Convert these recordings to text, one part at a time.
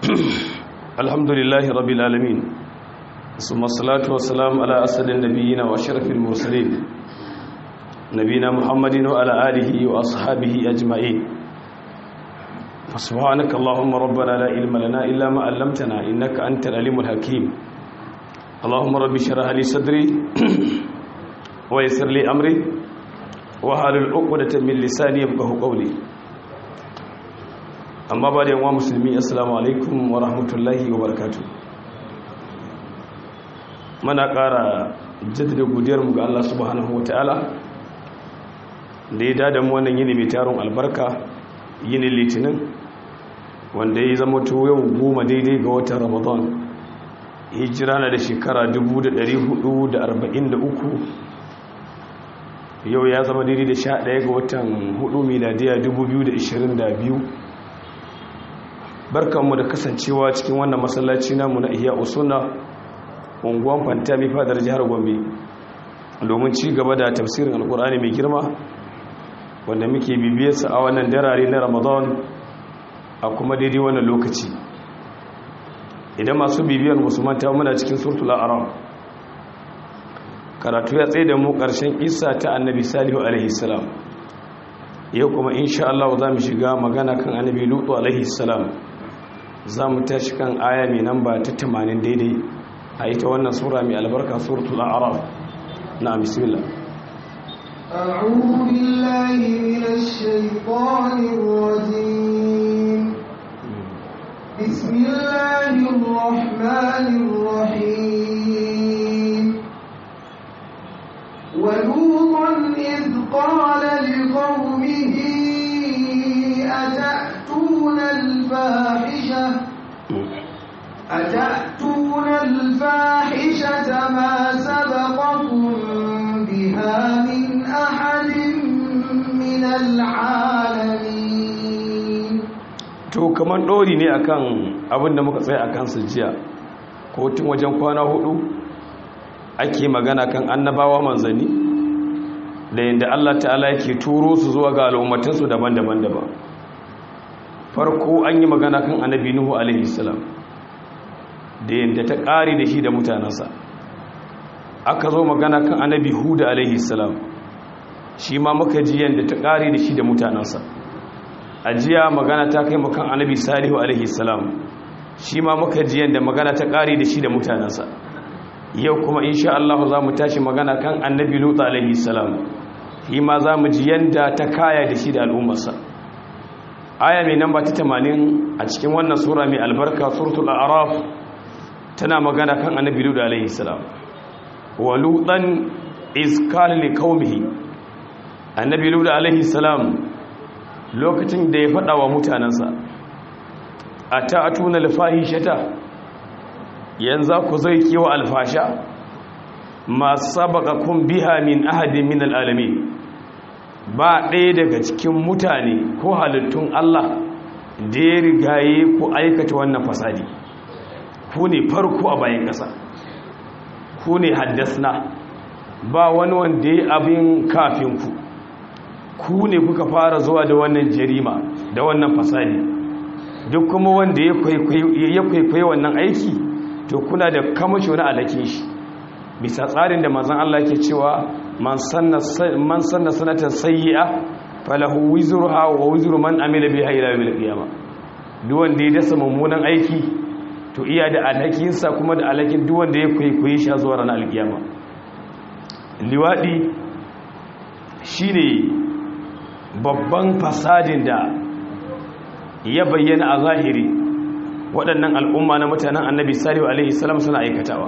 الحمد لله رب العالمين ثم الصلاة والسلام على أسد النبيين وأشرف المرسلين نبينا محمد وعلى آله وأصحابه أجمعين فسبحانك اللهم ربنا لا علم لنا إلا ما علمتنا إنك أنت العليم الحكيم اللهم رب اشرح لي صدري ويسر لي أمري وحلل عقدة من لساني يفقهوا قولي amma ba da yawa musulmi assalamu alaikum wa rahmatullahi wa barakatu mana ƙara jaddada godiyarmu ga Allah subhanahu wa ta'ala da ya dada mu wannan yini mai taron albarka yini litinin wanda ya zama to yau goma daidai ga watan ramadan hijira na da shekara 1443 yau ya zama daidai da 11 ga watan 4 miladiya 2022 barkanmu da kasancewa cikin wannan masallaci namu na iya usuna unguwan fantami fadar jihar gombe domin ci gaba da tafsirin alkur'ani mai girma wanda muke bibiyarsa a wannan darare na ramadan a kuma daidai wannan lokaci idan masu bibiyar musulman ta muna cikin surtul aram karatu ya tsaye da mu ƙarshen isa ta annabi salihu alaihi salam yau kuma insha Allah za mu shiga magana kan annabi lutu alaihi salam za mu tashi kan aya mai namba ta 80 daidai a ita wannan sura mai albarka suratul a'raf na bismillah أعوذ بالله من الشيطان الرجيم بسم الله الرحمن الرحيم ولوطا إذ قال لقومه أتأتون الفاحشة أتأتون الفاحشة ما سبقكم بها من أحد من العالمين to kaman dori ne akan abin da muka tsaye akan su jiya ko tun wajen kwana hudu ake magana kan annabawa manzanni da yadda Allah ta'ala yake turo su zuwa ga al'ummatansu daban-daban daban farko an yi magana kan annabi nuhu alaihi salam da yadda ta ƙari da shi da mutanensa aka zo magana kan annabi huda alaihi salam shi ma muka ji yadda ta ƙari da shi da mutanensa a jiya magana ta kai makan annabi salihu alaihi salam shi ma muka ji yadda magana ta ƙari da shi da mutanensa yau kuma insha Allah za mu tashi magana kan annabi lutu alaihi salam shi ma za mu ji yadda ta kaya da shi da al'ummarsa aya mai namba ta 80 a cikin wannan sura mai albarka suratul a'raf tana magana kan annabi lutu alaihi salam wa lutan iz qala liqaumihi annabi lutu alaihi salam lokacin da ya fada wa mutanansa ata'atuna al-fahishata yanzu ku zai kiwa alfasha ma sabaqakum biha min ahadin min alalamin ba ɗaya daga cikin mutane ko halittun Allah da ya rigaye ku aikata wannan fasadi ku ne farko a bayan ƙasa ku ne haddasna ba wani wanda ya abin kafinku ku ne kuka fara zuwa da wannan jarima da wannan fasadi duk kuma wanda ya kwaikwaye wannan aiki to kuna da kamashi wani alakin shi bisa tsarin da manzon Allah ke cewa man sanna sanatan sayyi'a falahu wizruha wa wizru man amila biha ila yawmil qiyamah duk wanda ya dasa mummunan aiki to iya da alhakin sa kuma da alhakin duk wanda ya kwaikwaye shi zuwa ranar alkiyama liwadi shine babban fasadin da ya bayyana a zahiri waɗannan al'umma na mutanen annabi salihu alaihi salam suna aikatawa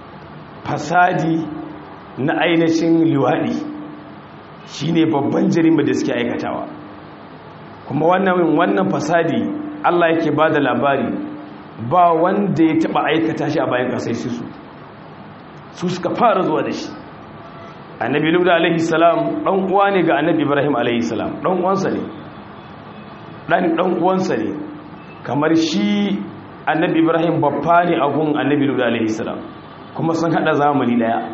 fasadi na ainihin liwaɗi shi ne babban jirima da suke aikatawa kuma wannan wannan fasadi allah yake ba da labari ba wanda ya taɓa aikata shi a bayan ƙasai su su suka fara zuwa da shi annabi luda alaihi salam ɗan uwa ne ga annabi ibrahim alaihi salam ɗan uwansa ne ɗan ɗan uwansa ne kamar shi annabi ibrahim babba ne a gun annabi luda alaihi salam kuma sun hada zamani daya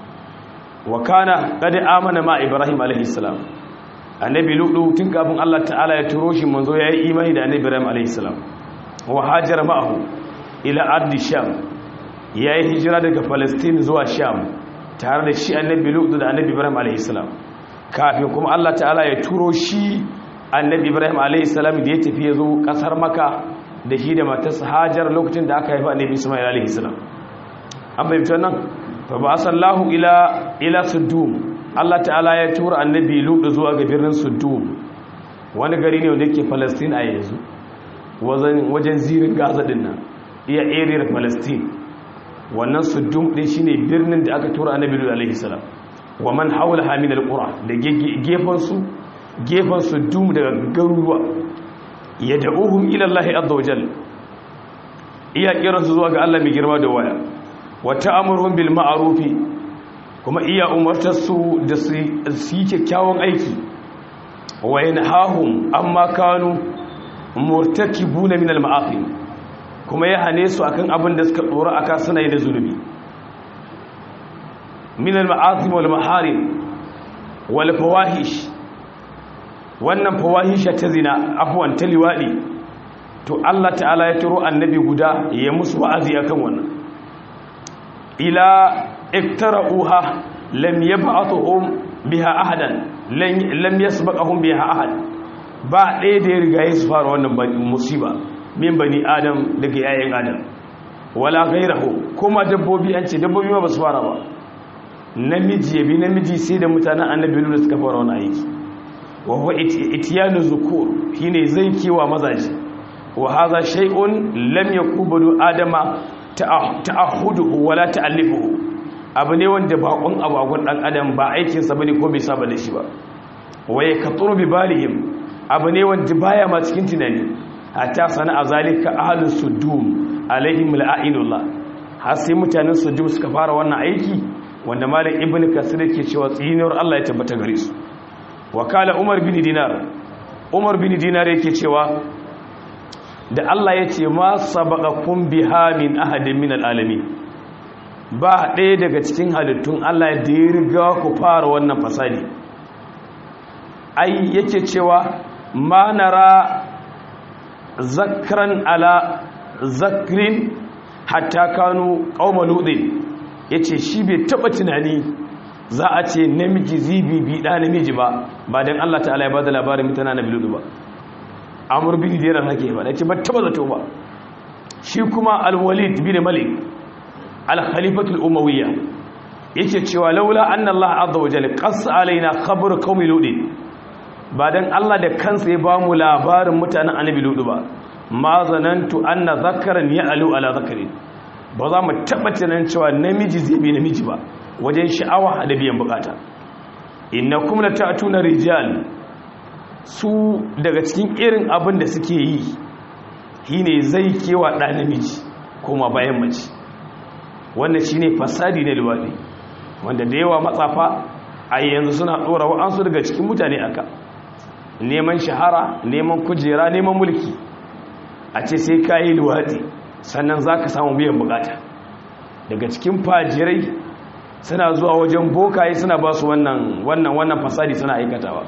wa kana qad amana ma ibrahim alaihi salam annabi ludu tun kafin Allah ta'ala ya turo shi manzo yayi imani da annabi ibrahim alaihi salam wa hajar ma'ahu ila ardi sham yayi hijira daga palestine zuwa sham tare da shi annabi lut da annabi ibrahim alayhi salam kafin kuma Allah ta'ala ya turo shi annabi ibrahim alayhi salam da ya tafi ya zo kasar maka da shi da matarsa hajar lokacin da aka haifa annabi isma'il alayhi salam an fahimci wannan fa ba sallahu ila ila sudum Allah ta'ala ya tura annabi lut zuwa ga birnin sudum wani gari ne wanda yake palestine a yanzu wajen zirin gaza din nan iya area palestine wannan sudum din shine birnin da aka tura annabi lut alayhi salam wa man hawlaha min alqura da gefan su gefan sudum daga garuruwa yad'uhum ila Allah azza wa jalla iya kiran su zuwa ga Allah mai girma da waya wa ta'amuruhum bil ma'rufi kuma iya umartar su da su yi kyakkyawan aiki wa yanhahum amma kanu murtakibuna min al ma'asi kuma ya hane su akan abin da suka dora aka suna yi da zulubi min al ma'asi wal maharim wal fawahish wannan fawahisha ta zina afwan ta liwadi to Allah ta'ala ya turo annabi guda ya musu wa'azi akan wannan ila iktara'uha lam yab'athuhum biha ahadan lam yasbaqahum biha ahad ba ɗaya da ya riga ya su fara wannan musiba min bani adam daga yayin adam wala ghairahu kuma dabbobi an ce dabbobi ma ba su fara ba namiji yabi namiji sai da mutanen annabi lulu suka fara wani aiki wa huwa itiyanu zukur shine zai kewa mazaji wa hadha shay'un lam yakubu adama ta'ahuduhu wala ta'allifuhu abu ne wanda bakon abagon dan adam ba aikin sa bane ko bai saba da shi ba waye katuru bi balihim abu ne wanda baya ma cikin tunani hatta sana azalika ahlus sudum alaihim la'inullah har sai mutanen sudum suka fara wannan aiki wanda malam ibnu kasir yake cewa tsinuwar Allah ya tabbata gare su wakala umar bin dinar umar bin dinar yake cewa da Allah ya ce ma sabaqakum biha min ahadin min alalami ba ɗaya daga cikin halittun Allah da ya riga ku fara wannan fasadi ai yake cewa ma nara zakran ala zakrin hatta kanu qauma ludin yace shi bai taba tunani za a ce namiji zibi bi da namiji ba ba dan Allah ta'ala ya bada labarin mutana na biludu ba amur bin dira hake ba dace ba taba zato ba shi kuma al-walid bin malik al-khalifatu al-umawiyya yake cewa laula anna Allah azza wa jalla qassa alaina khabar qaumi ludi ba dan Allah da kansa ya bamu labarin mutanen annabi ludu ba ma zanantu anna zakaran ya'lu ala zakari ba za mu taba tunan cewa namiji zai bi namiji ba wajen sha'awa da biyan bukata innakum la ta'tuna rijal su daga cikin irin abin da suke yi shine zai kewa ɗa namiji kuma bayan mace wannan shine fasadi na luwaɗi wanda da yawa matsafa a yanzu suna ɗora wa'ansu daga cikin mutane aka neman shahara neman kujera neman mulki a ce sai ka yi luwaɗi sannan za ka samu biyan bukata daga cikin fajirai suna zuwa wajen bokaye suna ba su wannan wannan fasadi suna aikatawa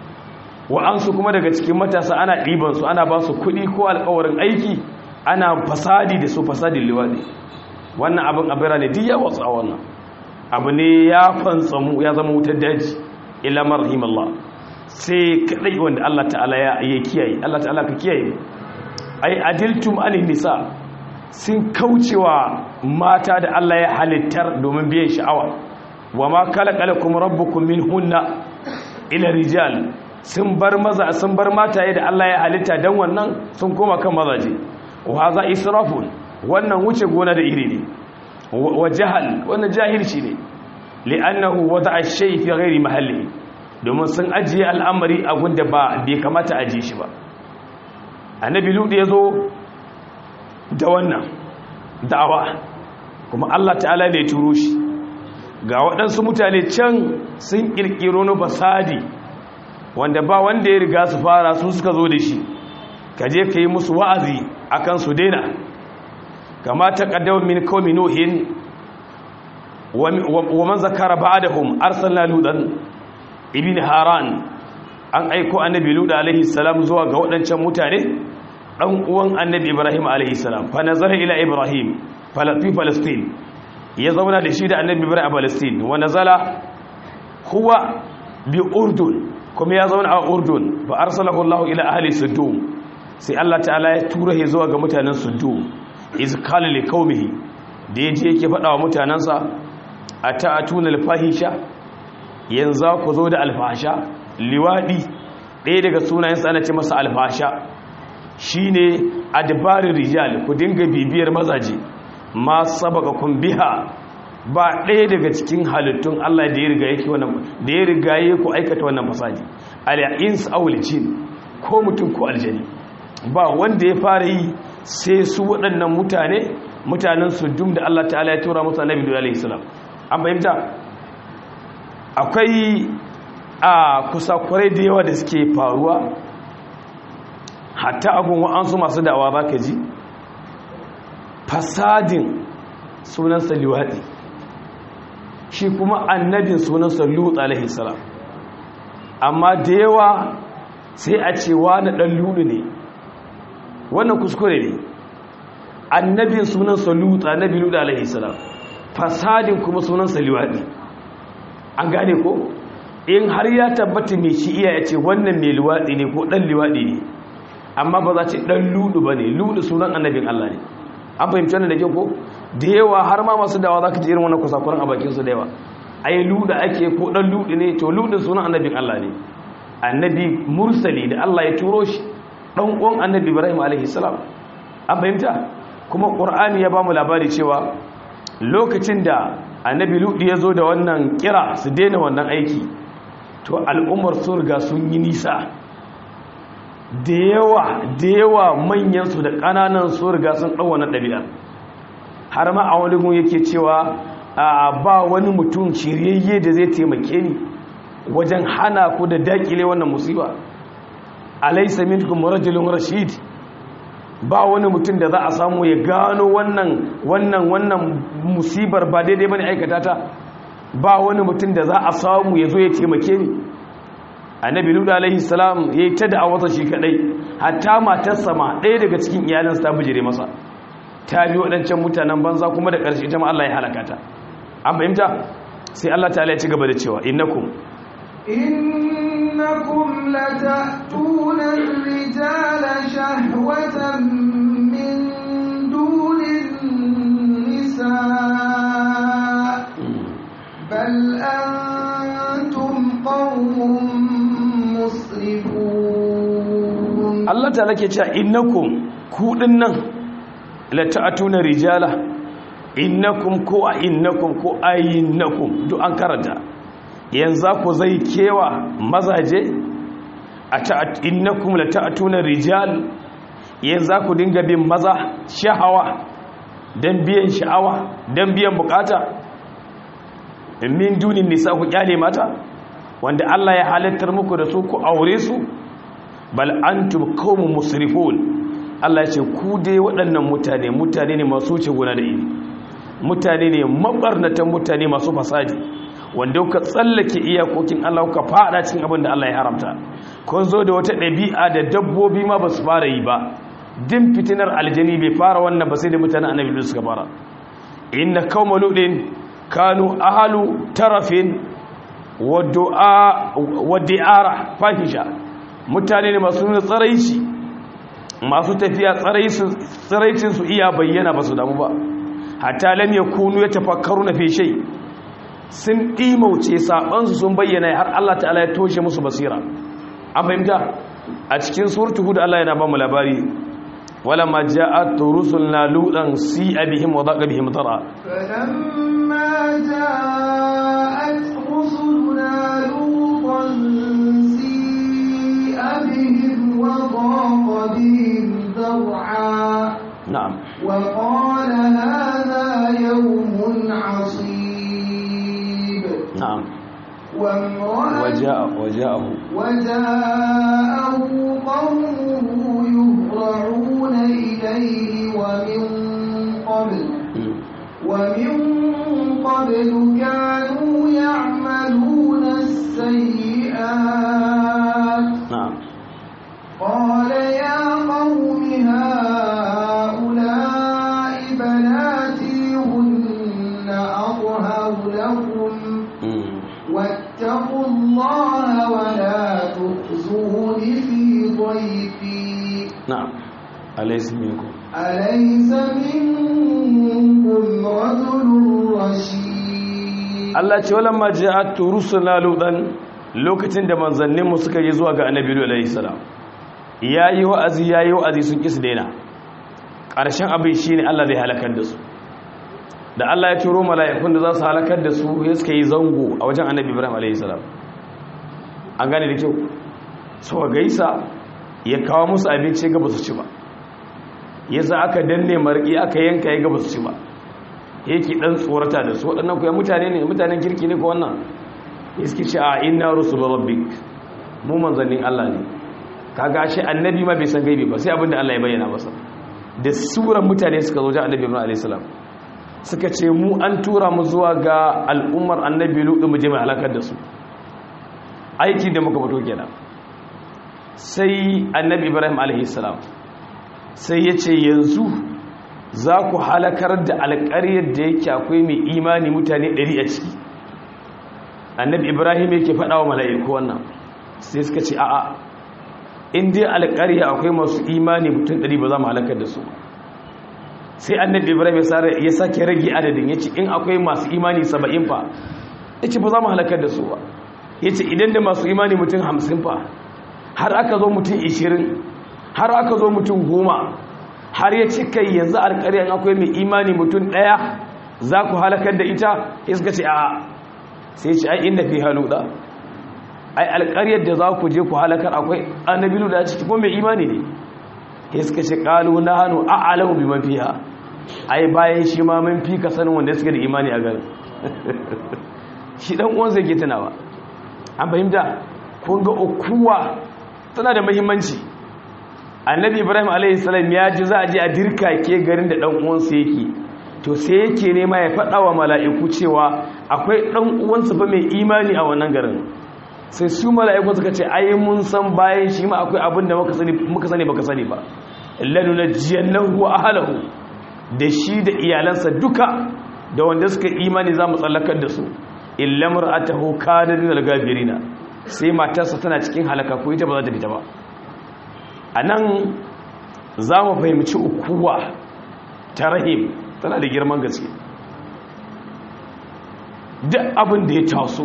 wa'ansu kuma daga cikin matasa ana ɗibansu ana ba su kuɗi ko alkawarin aiki ana fasadi da su fasadin liwaɗi wannan abin abira ne duk ya wasu a wannan abu ne ya fantsamu ya zama wutar daji ilamar rahimallah sai kaɗai wanda allah ta'ala ya kiyaye allah ta'ala ka kiyaye ai adiltum anin nisa sun kaucewa mata da allah ya halittar domin biyan sha'awa wa ma kala kala kuma rabbukum min hunna ila rijal sun bar maza sun bar mataye da Allah ya halitta dan wannan sun koma kan mazaje wa haza israfun wannan wuce gona da iri ne wa jahal wannan jahilci ne li'annahu wada'a shay fi ghairi mahalli domin sun ajiye al'amari a gunda ba bai kamata a ajiye shi ba annabi lut ya zo da wannan da'awa kuma Allah ta'ala ne ya turo shi ga waɗansu mutane can sun ƙirƙiro na fasadi wanda ba wanda ya riga su fara su suka zo da shi ka je ka yi musu wa'azi a kan su daina kama ta ƙaddawar min kawai nuhin wa man zakara ba da hum arsalna ludan ibn haran an aiko annabi luda alaihi salam zuwa ga waɗancan mutane dan uwan annabi ibrahim alaihi salam fa nazara ila ibrahim fi palestine ya zauna da shi da annabi ibrahim a palestine wa nazala huwa bi urdun kuma ya zauna a urdun fa arsalahu allah ila ahli sudum sai allah ta'ala ya tura shi zuwa ga mutanen sudum iz qala li qaumihi da yaje yake faɗa wa mutanansa ata'atuna al-fahisha yanzu ku zo da alfasha liwadi ɗaya daga sunayensa ana ce masa alfasha shine adbarin rijal ku dinga bibiyar mazaje ma sabaka kun biha ba ɗaya daga cikin halittun Allah da ya riga yake wannan da ya riga yake ku aikata wannan fasadi al-ins aw jin ko mutum ko aljani ba wanda ya fara yi sai su waɗannan mutane mutanen sujum da Allah ta'ala ya tura musu annabi alaihi salam an fahimta akwai a kusakurai da yawa da suke faruwa hatta abin wa'ansu masu dawa ba ka ji fasadin sunansa liwaɗi shi kuma annabin sunansa lutsa alaihissalam amma da yawa sai a ce wani ɗan lulu ne wannan kuskure ne annabin sunansa lutsa annabi lutsa alaihissalam fasadin kuma sunansa liwaɗi an gane ko in har ya tabbata mai shi iya ya ce wannan mai liwaɗi ne ko ɗan liwaɗi ne amma ba za ce ɗan ludu ba ne ludu sunan annabin Allah ne an fahimci wannan da ke ko da yawa har ma masu dawa za ka ji irin wannan kusakuran a bakinsu da yawa ai luda ake ko ɗan ludu ne to ludu sunan annabin Allah ne annabi mursali da Allah ya turo shi ɗan uwan annabi ibrahim alaihi salam an fahimta kuma ƙur'ani ya ba mu labari cewa lokacin da annabi ludu ya zo da wannan kira su daina wannan aiki to al'ummar sun riga sun yi nisa da yawa da yawa manyansu da ƙananan sun riga sun ɗau wannan ɗabi'ar har ma a wani gun yake cewa ba wani mutum shiryayye da zai taimake ni wajen hana ku da daƙile wannan musiba alaysa minkum rajulun rashid ba wani mutum da za a samu ya gano wannan wannan wannan musibar ba daidai bane aikata ta ba wani mutum da za a samu ya zo ya taimake ni annabi ludu alaihi salam ya yi ta da'awarsa shi kadai hatta matarsa ma ɗaya daga cikin iyalinsa ta bijire masa ta bi waɗancan mutanen banza kuma da ƙarshe ita ma Allah ya halaka ta an fahimta sai Allah ta ya ci gaba da cewa innakum innakum lata'tuna ar-rijala shahwatan min dunin nisa bal antum qaumun musrifun Allah ta lake cewa innakum ku dinnan lata'tuna rijala innakum ko a innakum ko ayinnakum duk an karanta yanzu ku zai kewa mazaje a innakum lata'tuna rijal yanzu ku dinga bin maza shahawa dan biyan sha'awa dan biyan bukata min dunin nisa ku kyale mata wanda Allah ya halittar muku da su ku aure su bal antum qaumun musrifun Allah ya ce ku dai waɗannan mutane mutane ne masu wuce gona da ini mutane ne mabarnatan mutane masu fasadi wanda kuka tsallake iyakokin Allah kuka fada cikin abin da Allah ya haramta kun zo da wata ɗabi'a da dabbobi ma ba su fara yi ba din fitinar aljani bai fara wannan ba sai da mutanen annabi suka fara inna qauma ludin kanu ahlu tarafin wa du'a wa di'ara fahisha mutane ne masu nuna tsaraici masu tafiya tsaraicin su iya bayyana ba su damu ba hatta lam yakunu yatafakkaruna fi shay sun dimauce sabansu sun bayyana har Allah ta'ala ya toshe musu basira an fahimta a cikin suratul hud Allah yana ba mu labari ولما جاءت رسلنا لوطا سيء بهم وضاق بهم ضرا فلما جاءت رسلنا لوطا سيء بهم وضاق بهم ذرعا نعم وقال هذا يوم عصيب نعم وامرأة وجاء وجاءه وجاءه قومه يهرعون إليه ومن قبل مم. ومن قبل كانوا يعملون السيئات نعم قال يا قوم alaysa minkum alaysa minkum rajulun rashid Allah ce walamma ja'at rusuluna ludan lokacin da manzanninmu suka je zuwa ga annabi alayhi salam yayi wa'azi yayi wa'azi sun kisa daina ƙarshen abin shine Allah zai halakar da su da Allah ya turo mala'ikun da za su halakar da su ya suka yi zango a wajen annabi Ibrahim alayhi salam an gane da kyau so gaisa ya kawo musu abinci ga ba su ci ba yasa aka danne marƙi aka yanka ya ga ba su ci ba yake dan tsorata da su waɗannan kuwa mutane ne mutanen kirki ne ko wannan iski ce a inna rusul rabbik mu manzannin Allah ne kaga shi annabi ma bai san gaibi ba sai abinda Allah ya bayyana masa da suran mutane suka zo ga annabi Ibrahim alayhi salam suka ce mu an tura mu zuwa ga al'ummar annabi Lut mu je mu halakar da su aiki da muka fito kenan sai annabi Ibrahim alayhi salam sai ya ce yanzu za ku halakar da alƙaryar da yake akwai mai imani mutane ɗari a ciki annabi ibrahim yake faɗa wa mala'iku wannan sai suka ce a'a in dai alƙarya akwai masu imani mutum ɗari ba za mu halakar da su sai annabi ibrahim ya sake rage adadin ya ce in akwai masu imani saba'in fa ya ce ba za mu halakar da su ba ya ce idan da masu imani mutum hamsin fa har aka zo mutum ishirin har aka zo mutum goma har ya ci kai yanzu alƙaryar akwai mai imani mutum ɗaya za ku halakar da ita ya suka ce a sai ce ai inda fi haluɗa ai alƙaryar da za ku je ku halakar akwai annabi da ciki ko mai imani ne ya suka ce ƙalu na hannu a alamu bi mafiya ai bayan shi ma mun fi ka sanin wanda suka da imani a garin shi ɗan uwan zai ke tunawa an fahimta kun ga ukuwa tana da muhimmanci annabi ibrahim alaihissalam ya ji za a je a dirka ke garin da ɗan uwansa yake to sai yake nema ya faɗa wa mala'iku cewa akwai ɗan uwansa ba mai imani a wannan garin sai su mala'iku suka ce ai mun san bayan shi ma akwai abin da muka sani baka sani ba lanu na jiyannahu wa ahalahu da shi da iyalansa duka da wanda suka imani za mu tsallakar da su illamar atahu kanar min al-gabirina sai matarsa tana cikin halaka ko ita ba za ta fita ba a nan za mu fahimci ukuwa ta rahim tana da girman gaske duk abin da ya taso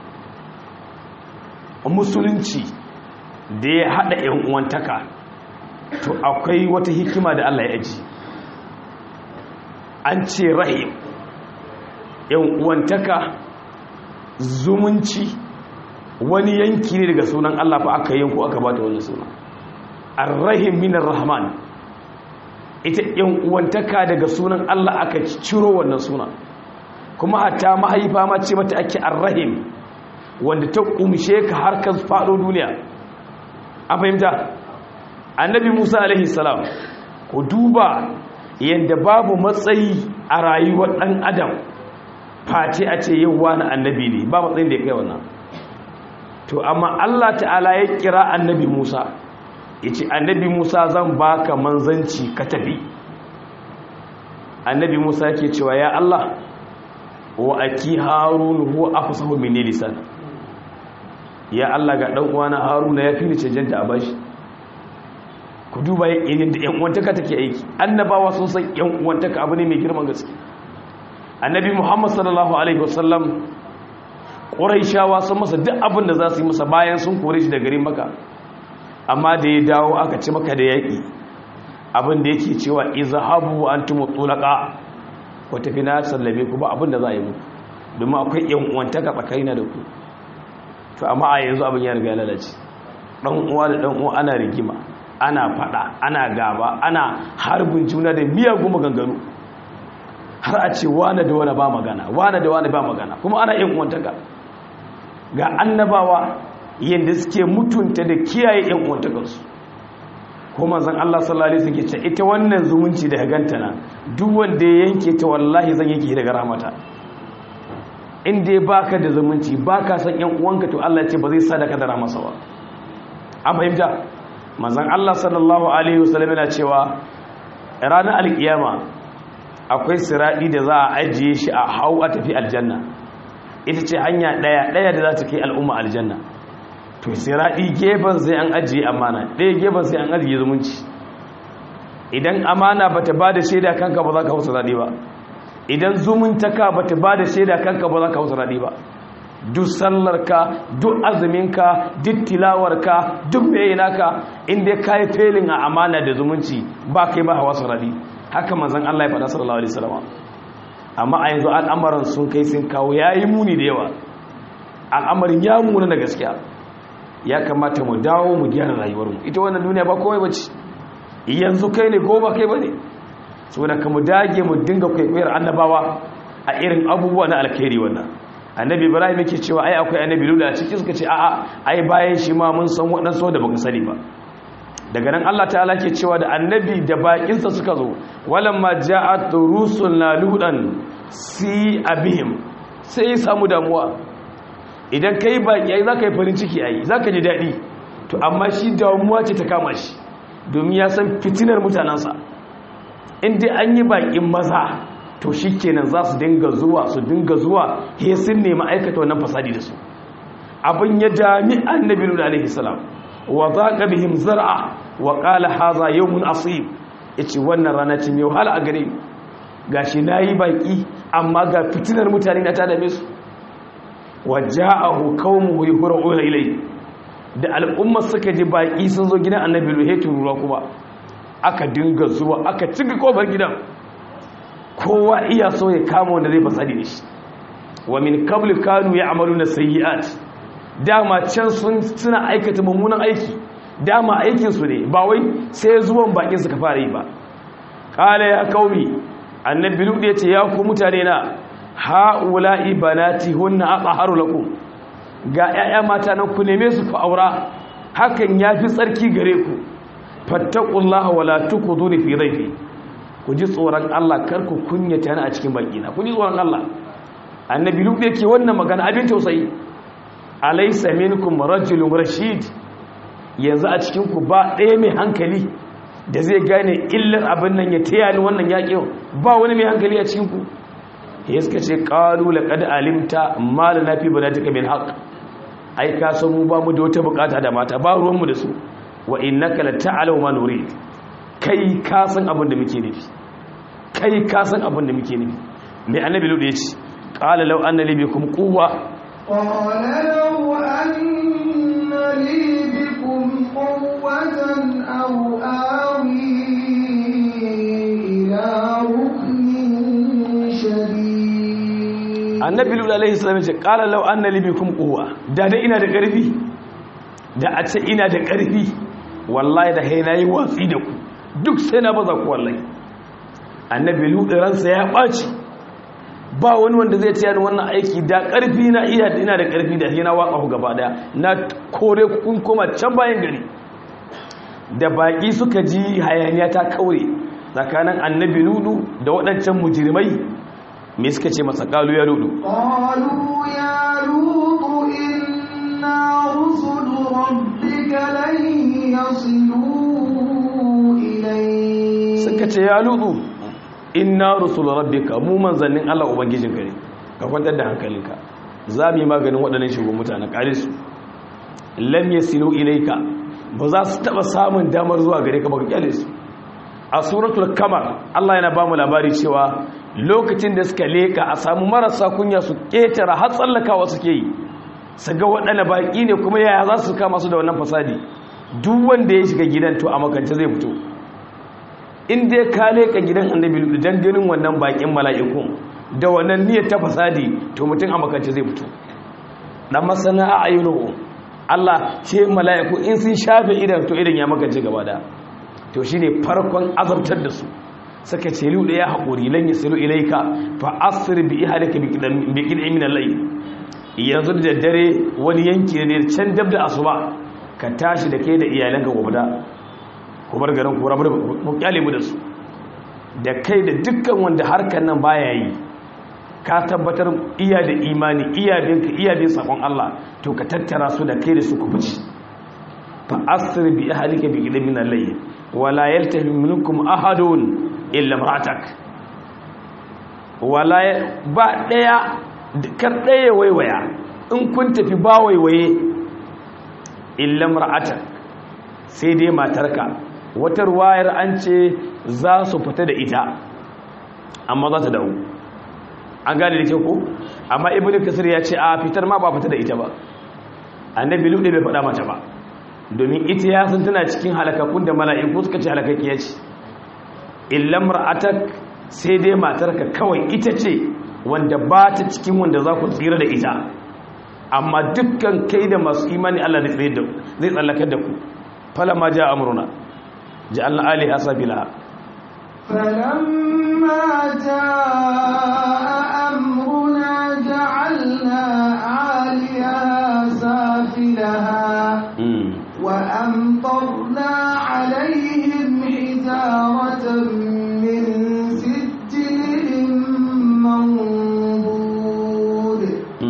musulunci da ya haɗa ‘yan uwantaka to akwai wata hikima da Allah ya ji an ce rahim ‘yan uwantaka zumunci wani yanki ne daga sunan Allah fa aka yanku aka ba ta wani sunan arrahim minar rahman ita yan uwantaka daga sunan Allah aka ciro wannan suna kuma hatta mahaifa ma ce mata ake arrahim wanda ta kumshe ka har ka faɗo duniya an fahimta annabi Musa alaihi salam ku duba yadda babu matsayi a rayuwar ɗan adam face a ce yau wani annabi ne ba matsayin da ya kai wannan to amma Allah ta'ala ya kira annabi Musa ya ce annabi musa zan baka manzanci ka tafi annabi musa yake cewa ya allah wa aki harun huwa afsahu min lisan ya allah ga dan uwana haruna ya fi ni cancanta a bashi ku duba yayin da yan uwantaka take aiki annabawa sun san yan uwantaka abu ne mai girman gaske annabi muhammad sallallahu alaihi wasallam quraishawa sun masa duk abin da za su yi masa bayan sun kore shi da garin maka amma da ya dawo aka ci maka da yaƙi abin da yake cewa izhabu antum tulaqa ko tafi na sallame ku ba abin da za a yi muku domin akwai yan uwantaka tsakanina da ku to amma a yanzu abin ya riga ya lalace dan uwa da dan uwa ana rigima ana fada ana gaba ana harbin juna da miyagun maganganu har a ce wane da wane ba magana wane da wane ba magana kuma ana yan uwantaka ga annabawa yadda suke mutunta da kiyaye yan uwantakarsu ko manzon Allah sallallahu alaihi wasallam ce ita wannan zumunci da ganta na duk wanda ya yanke ta wallahi zan yanke daga rahmata in dai baka da zumunci baka san yan uwanka to Allah ya ce ba zai sadaka da rahmasa ba an fahimta manzon Allah sallallahu alaihi wasallam yana cewa ranar alkiyama akwai siradi da za a ajiye shi a hau a tafi aljanna ita ce hanya daya daya da za ta kai al'umma aljanna to siradi gefen sai an ajiye amana ɗaya gefen sai an ajiye zumunci idan amana bata bada shaida kanka ba za ka hausa daɗi ba idan zumuntaka bata bada shaida kanka ba za ka hausa daɗi ba duk sallarka duk azuminka duk tilawarka duk mai naka inda ka yi felin a amana da zumunci ba kai ba hawa sarari haka manzan Allah ya faɗa sallallahu alaihi wasallam amma a yanzu al'amarin sun kai sun kawo yayi muni da yawa al'amarin ya muna na gaskiya ya kamata mu dawo mu gyara rayuwarmu ita wannan duniya ba komai bace yanzu kai ne ko ba kai bane saboda ka mu dage mu dinga kwaikwayar annabawa a irin abubuwa na alkhairi wannan annabi ibrahim yake cewa ai akwai annabi lula a ciki suka ce a'a ai bayan shi ma mun san waɗansu da baka sani ba daga nan Allah ta'ala ke cewa da annabi da bakinsa suka zo walamma ja'at rusulna ludan si abihim sai ya samu damuwa idan kai baki ai zaka yi farin ciki ai zaka ji dadi to amma shi damuwa ce ta kama shi domin ya san fitinar mutanansa in dai an yi bakin maza to shi kenan za su dinga zuwa su dinga zuwa he sun nemi aikata wannan fasadi da su abin ya dami annabi lula alaihi salam wa zaqa bihim zar'a wa qala hadha yawmun asib yace wannan rana ce mai wahala a gare ni gashi nayi baki amma ga fitinar mutane na ta dame su wa ja'ahu qaumuhu yuhra'una ilay da al'umma suka ji baki sun zo gidan annabi lula ruwa kuma aka dinga zuwa aka cika kofar gidan kowa iya so ya kama wanda zai fasadi da shi wa min qabli kanu ya'maluna sayyi'at dama can sun suna aikata mummunan aiki dama aikin su ne ba wai sai zuwan bakin suka fara yi ba qala ya qaumi annabi lut yace ya ku mutane na haula'i banati hunna aqharu lakum ga 'ya'ya mata nan ku neme su ku aura hakan yafi tsarki gare ku fattaqullaha wala tukuduni fi dhayfi ku ji tsoron Allah kar ku kunyata ni a cikin bakina ku ji tsoron Allah annabi lubu yake wannan magana abin tausayi alaysa minkum rajulun rashid yanzu a cikin ku ba ɗaya mai hankali da zai gane illar abin nan ya taya ni wannan yaƙin ba wani mai hankali a cikin ku ya suka ce qalu laqad alimta ma lana fi banatika min haqq ai ka san mu ba mu da wata bukata da mata ba ruwan mu da su wa innaka la ta'lamu ma nurid kai ka san abin da muke nufi kai ka san abin da muke nufi mai annabi lulu ya ce qala law anna li bikum quwwa qala law anna li bikum quwwatan aw awi ila ruknin shadid annabi lulu alaihi salam ya ce qala law anna li bikum quwwa da da ina da karfi da a ce ina da karfi wallahi da haina yi watsi da ku duk sai na baza ku wallahi annabi lutu ransa ya ɓaci ba wani wanda zai tayar wannan aiki da ƙarfi na iya ina da ƙarfi da hina waka ku gaba daya na kore kun koma can bayan gari da baƙi suka ji hayaniya ta kaure tsakanin annabi lutu da waɗancan mujirmai me suka ce masa ƙalu ya lutu قالوا يا لوط إنا رسل ربك لن يصلوا إليك suka ce ya lutu inna rusul rabbika mu manzannin Allah ubangijinka ne ka kwantar da hankalinka za mu yi maganin waɗannan shugaban mutanen ƙare su lam yasilu ilayka ba za su taɓa samun damar zuwa gare ka ba ka kyale su a suratul kamar Allah yana ba mu labari cewa lokacin da suka leka a samu marasa kunya su ƙetara har tsallakawa suke yi su ga waɗanda baƙi ne kuma yaya za su kama su da wannan fasadi duk wanda ya shiga gidan to a makance zai fito in dai ka leka gidan annabi dan ganin wannan bakin mala'ikun da wannan niyyar ta fasadi to mutum a makance zai fito dan masana a ayyunuhu Allah ce mala'iku in sun shafe idan to idan ya makance gaba da to shine farkon azabtar da su saka ce lu da ya haƙuri lan yasilu ilaika fa asr bi ihalika bi kidan bi kidan min al-layl yanzu da dare wani yanki ne can dab da asuba ka tashi da kai da iyalanka gobe da ku bar garin ku rabu mu kyale mu da su da kai da dukkan wanda harkar nan baya yi ka tabbatar iya da imani iya bin ka iya bin sakon Allah to ka tattara su da kai da su ku fice fa asr bi ahlika bi qidamin min al-layl wala yaltahi minkum ahadun illa imra'atak wala ba daya kar daya waiwaya in kun tafi ba waiwaye illa imra'atak sai dai matarka wata ruwayar an ce za su fita da ita amma za ta dawo an gane da kyau ko amma ibnu kasir ya ce a fitar ma ba fita da ita ba annabi lude bai faɗa mata ba domin ita ya san tana cikin halakakun da mala'iku suka ce halakakkiya ce illam ra'atak sai dai matarka kawai ita ce wanda ba ta cikin wanda za ku tsira da ita amma dukkan kai da masu imani Allah zai tsallakar da ku fala ma ja amruna ja'alna aliha sabilaha فلما جاء أمرنا جعلنا عاليها سافلها وأمطرنا عليهم حجارة من سجل منضود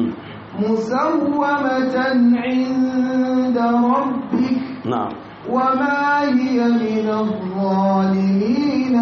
مسومة عند ربك na'am وما هي من الظالمين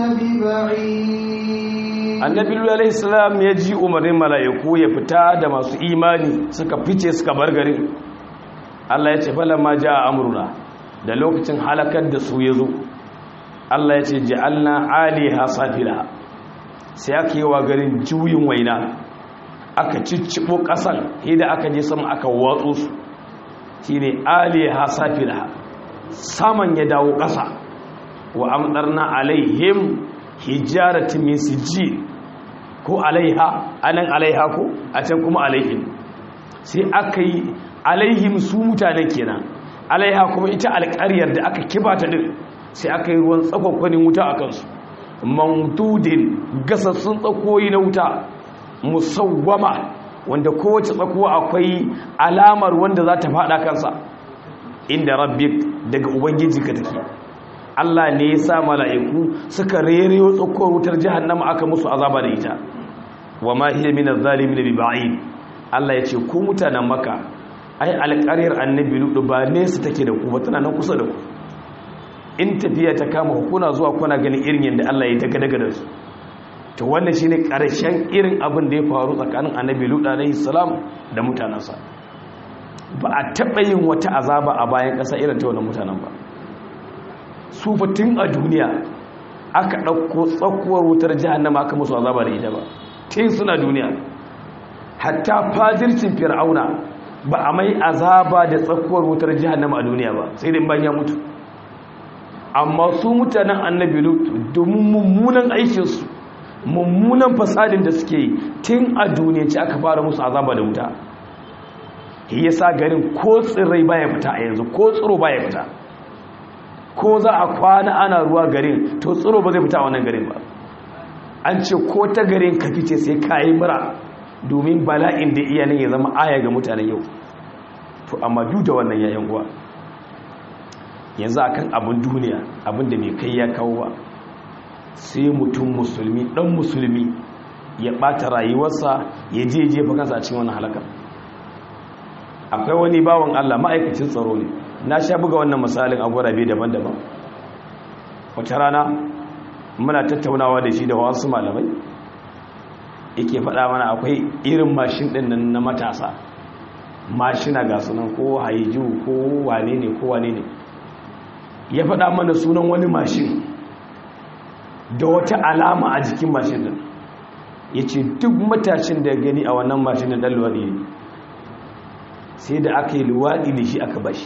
ببعيد annabi alaihi salam ya ji umarnin mala'iku ya fita da masu imani suka fice suka bar garin Allah ya ce falamma jaa amruna da lokacin halakar da su yazo Allah ya ce ja'alna aliha safila sai aka yi wa garin juyin waina aka ciccibo kasan idan aka je sama aka watso su shine aliha safila saman ya dawo kasa wa amdarna alaihim hijaratin min sijil ko alaiha anan alaiha ko a can kuma alaihim sai aka yi alaihim su mutanen kenan alaiha kuma ita alƙaryar da aka kibata din sai aka yi ruwan tsakwankwanin wuta a kansu mamdudin gasassun tsakoyi na wuta musawwama wanda kowace tsakuwa akwai alamar wanda za ta faɗa kansa inda rabbik daga ubangiji ka take Allah ne ya sa mala'iku suka rereyo tsakowar wutar jahannama aka musu azaba da ita wa ma hiya min adh-dhalimin bi ba'id Allah ya ce ku mutanen maka ai alƙaryar annabi ludu ba nesa take da ku ba tana nan kusa da ku in tafiya ta kama hukuna zuwa kuna ganin irin yadda Allah ya daga daga da su to wannan shine ƙarshen irin abin da ya faru tsakanin annabi ludu alaihi salam da mutanansa ba a taɓa yin wata azaba a bayan ƙasa irin ta wannan mutanen ba su tun a duniya aka ɗauko tsakuwar wutar jihannama aka musu azaba da ita ba tun suna duniya hatta fadircin fir'auna ba a mai azaba da tsakuwar wutar jihannama a duniya ba sai dai bayan ya mutu amma su mutanen annabi lutu domin mummunan aikinsu mummunan fasadin da suke yi tun a duniya ce aka fara musu azaba da wuta ya sa garin ko tsirrai baya fita a yanzu ko tsiro baya fita ko za a kwana ana ruwa garin to tsiro ba zai fita a wannan garin ba an ce ko ta garin ka fice sai ka yi mura domin bala'in da iyanin ya zama aya ga mutanen yau to amma duk da wannan yayan uwa yanzu akan abin duniya abin da mai kai ya kawo ba sai mutum musulmi dan musulmi ya bata rayuwarsa ya je jefa kansa a cikin wannan halakar akwai wani bawan Allah ma'aikacin tsaro ne na sha buga wannan misalin a gurabe daban-daban wata rana muna tattaunawa da shi da wasu malamai yake faɗa mana akwai irin mashin ɗin nan na matasa mashina ga sunan ko haiju ko wane ne ko wane ne ya faɗa mana sunan wani mashin da wata alama a jikin mashin ɗin ya ce duk matashin da gani a wannan mashin ɗin ɗan luwaɗi ne sai da aka yi luwaɗi da shi aka bashi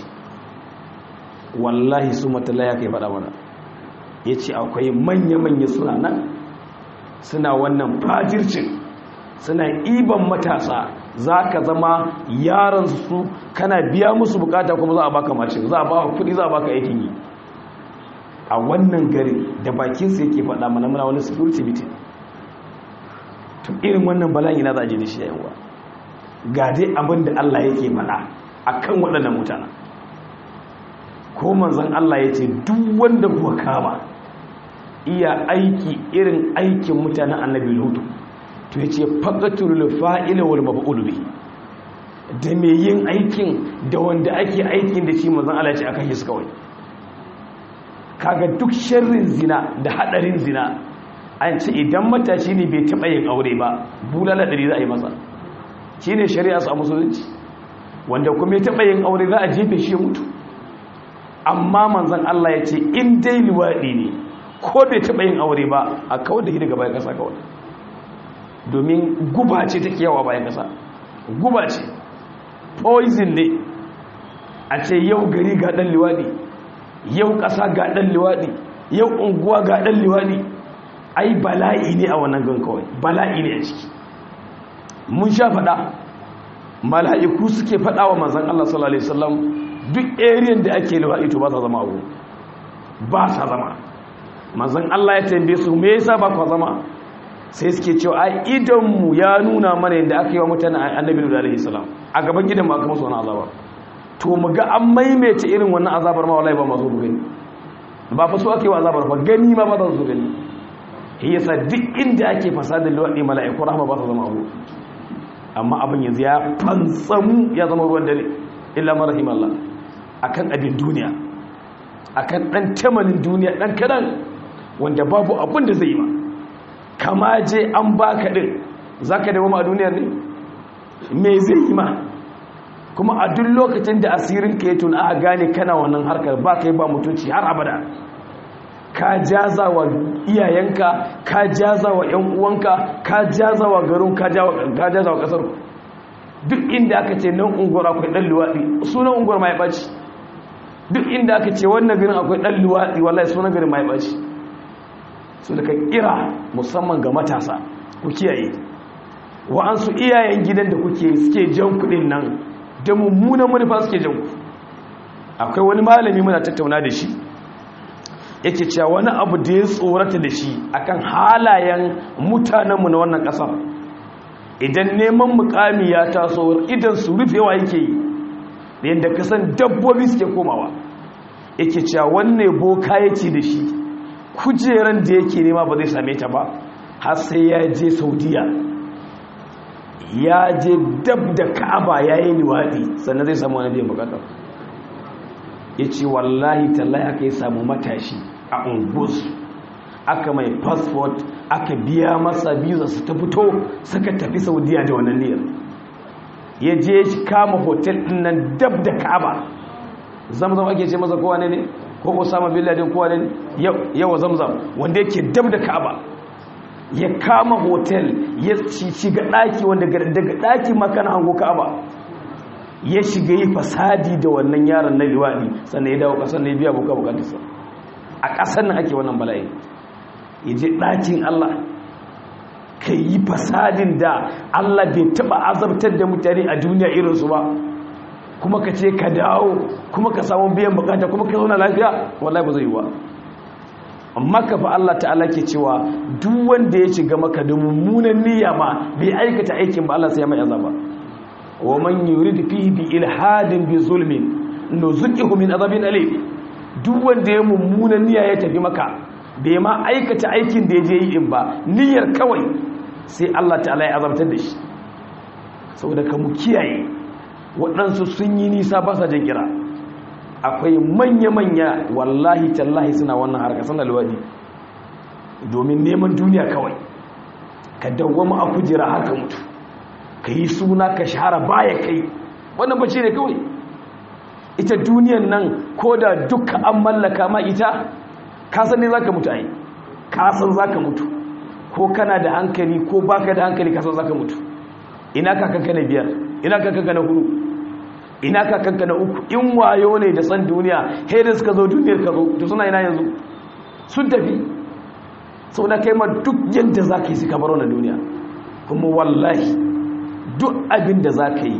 wallahi su matala ya kai faɗa mana ya ce akwai manya-manya suna nan suna wannan fajircin suna iban matasa za ka zama yaran su kana biya musu bukata kuma za a baka mashin za a baka kudi za a baka aikin yi a wannan gari da bakinsa yake faɗa mana muna wani security meeting to irin wannan bala'i na za a je da shi yayin wa ga dai abin da Allah yake faɗa akan waɗannan mutanen ko manzon Allah ya ce duk wanda kuwa kama iya aiki irin aikin mutanen annabi lutu to ya ce faƙatul fa'ila wal mab'ul bi da me yin aikin da wanda ake aikin da shi manzon Allah ya ce akan shi kawai kaga duk sharrin zina da hadarin zina an ce idan matashi ne bai taɓa yin aure ba bulala ɗari za a yi masa shi ne shari'a su a musulunci wanda kuma ya taɓa yin aure za a jefe shi ya mutu amma manzan Allah ya ce in dai luwaɗi ne ko bai taɓa yin aure ba a kawar da shi daga bayan ƙasa kawai domin guba ce take yawa bayan ƙasa guba ce poison ne a ce yau gari ga ɗan luwaɗi yau ƙasa ga ɗan luwaɗi yau unguwa ga ɗan luwaɗi ai bala'i ne a wannan gan kawai bala'i ne a ciki mun sha faɗa mala'iku suke faɗa wa manzan Allah sallallahu Alaihi wasallam duk ariyan da ake luwaɗi to ba sa zama abu ba sa zama manzan Allah ya tambaye su me yasa ba kwa zama sai suke cewa ai idanmu ya nuna mana yadda aka yi wa mutane annabi da alaihi salam a gaban gidan ba aka musu wani azaba to mu ga an maimaita irin wannan azabar ma wallahi ba masu gani ba fa so ake wa azabar fa gani ma ba za su gani yasa duk inda ake fasadin luwaɗi mala'iku rahama ba su zama abu amma abin yanzu ya fantsamu ya zama ruwan dare illa marahim Allah akan abin duniya akan dan tamanin duniya dan kadan wanda babu abin da zai yi ma kama je an baka din zaka dawo ma a duniyar ne me zai yi ma kuma a duk lokacin da asirin ka ya tuna a gane kana wannan harkar ba kai ba mutunci har abada ka jaza wa iyayenka ka jaza wa ‘yan uwanka ka jaza wa garin ka jaza wa ƙasar duk inda aka ce nan unguwar akwai ɗan luwaɗi sunan unguwar ma ya ɓaci duk inda aka ce wannan garin akwai ɗan luwaɗi wallahi sunan garin ma ya ɓaci su daga kira musamman ga matasa ku kiyaye wa'ansu iyayen gidan da kuke suke jan kuɗin nan da mummunan manufa suke jan ku akwai wani malami muna tattauna da shi yake cewa wani abu da ya tsorata da shi akan halayen mutanenmu na wannan ƙasar idan neman mukami ya taso idan su rufewa yake yi da yadda kasan dabbobi suke komawa yake cewa wannan boka ya ce da shi kujeran da yake nema ba zai same ta ba har sai ya je saudiya ya je dab da ka'aba ya yi liwaɗi sannan zai samu wani biyan bukatar ya ce wallahi tallahi aka yi samu matashi a ungus aka mai passport aka biya masa visa su ta fito suka tafi saudiya da wannan niyyar ya je shi kama hotel din nan dab da ka'aba zamzam ake ce masa kowa ne ne ko osama bin laden kowa ne yawa zamzam wanda yake dab da ka'aba ya kama hotel ya shiga daki wanda daga daki makana hango ka'aba ya shiga yi fasadi da wannan yaron na liwaɗi sannan ya dawo ƙasar na ya biya buka bukatarsa a ƙasar nan ake wannan bala'i ya je ɗakin Allah ka yi fasadin da Allah bai taɓa azabtar da mutane a duniya irinsu ba kuma ka ce ka dawo kuma ka samu biyan bukata kuma ka zauna lafiya wallahi ba zai yi ba amma ka fa Allah ta'ala ke cewa duk wanda ya shiga maka da mummunan niyya ma bai aikata aikin ba Allah sai ya mai azaba wa man yurid fihi bi ilhadin bi zulmin nuzuqihu min azabin alim duk wanda ya mummunan niyya ya tafi maka bai ma aikata aikin da ya je yi in ba niyyar kawai sai Allah ta'ala ya azabtar da shi saboda ka mu kiyaye waɗansu sun yi nisa ba sa jin kira akwai manya-manya wallahi tallahi suna wannan harka suna luwadi domin neman duniya kawai ka dawwama a kujera haka mutu ka yi suna ka shahara baya kai wannan bace ne kawai ita duniyan nan ko da duka an mallaka ma ita kasan ne za ka mutu ai kasan za ka mutu ko kana da hankali ko baka da hankali kasan za ka mutu ina kakanka na biyar ina kakanka na hudu ina kakanka na uku in wayo ne da san duniya da suka zo duniyar ka zo to suna ina yanzu sun tafi sau da kai ma duk yadda za ka yi suka baro na duniya kuma wallahi duk abin da za ka yi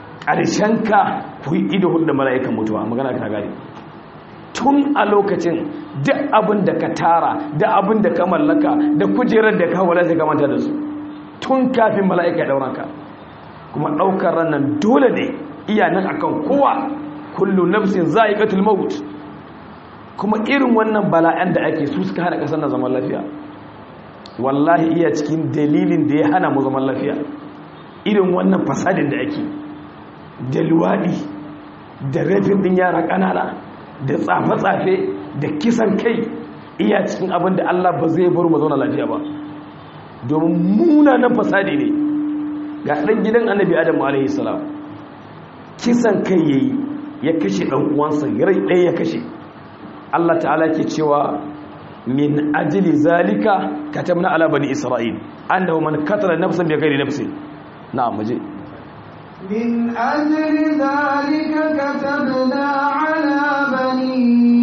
ka ku yi ido hudu da mala'ikan mutuwa magana ka gari tun a lokacin duk abin da ka tara da abin da ka mallaka da kujerar da ka wala sai ka manta da su tun kafin mala'ika ya dauranka kuma daukar ranar dole ne iyanan akan kowa kullu nafsin za'iqatul maut kuma irin wannan bala'an da ake su suka hana kasar na zaman lafiya wallahi iya cikin dalilin da ya hana mu zaman lafiya irin wannan fasadin da ake da luwaɗi da rafin ɗin yara ƙanana da tsafe-tsafe da kisan kai iya cikin abin da Allah ba zai bar mu zauna lafiya ba domin munanan fasadi ne ga ɗan gidan annabi adamu alaihi salam kisan kai yayi ya kashe ɗan uwansa rai ɗaya ya kashe Allah ta'ala ke cewa min ajli zalika katabna ala bani isra'il annahu man qatala nafsan bighairi nafsin na'am muje من أجل ذلك كتبنا على بني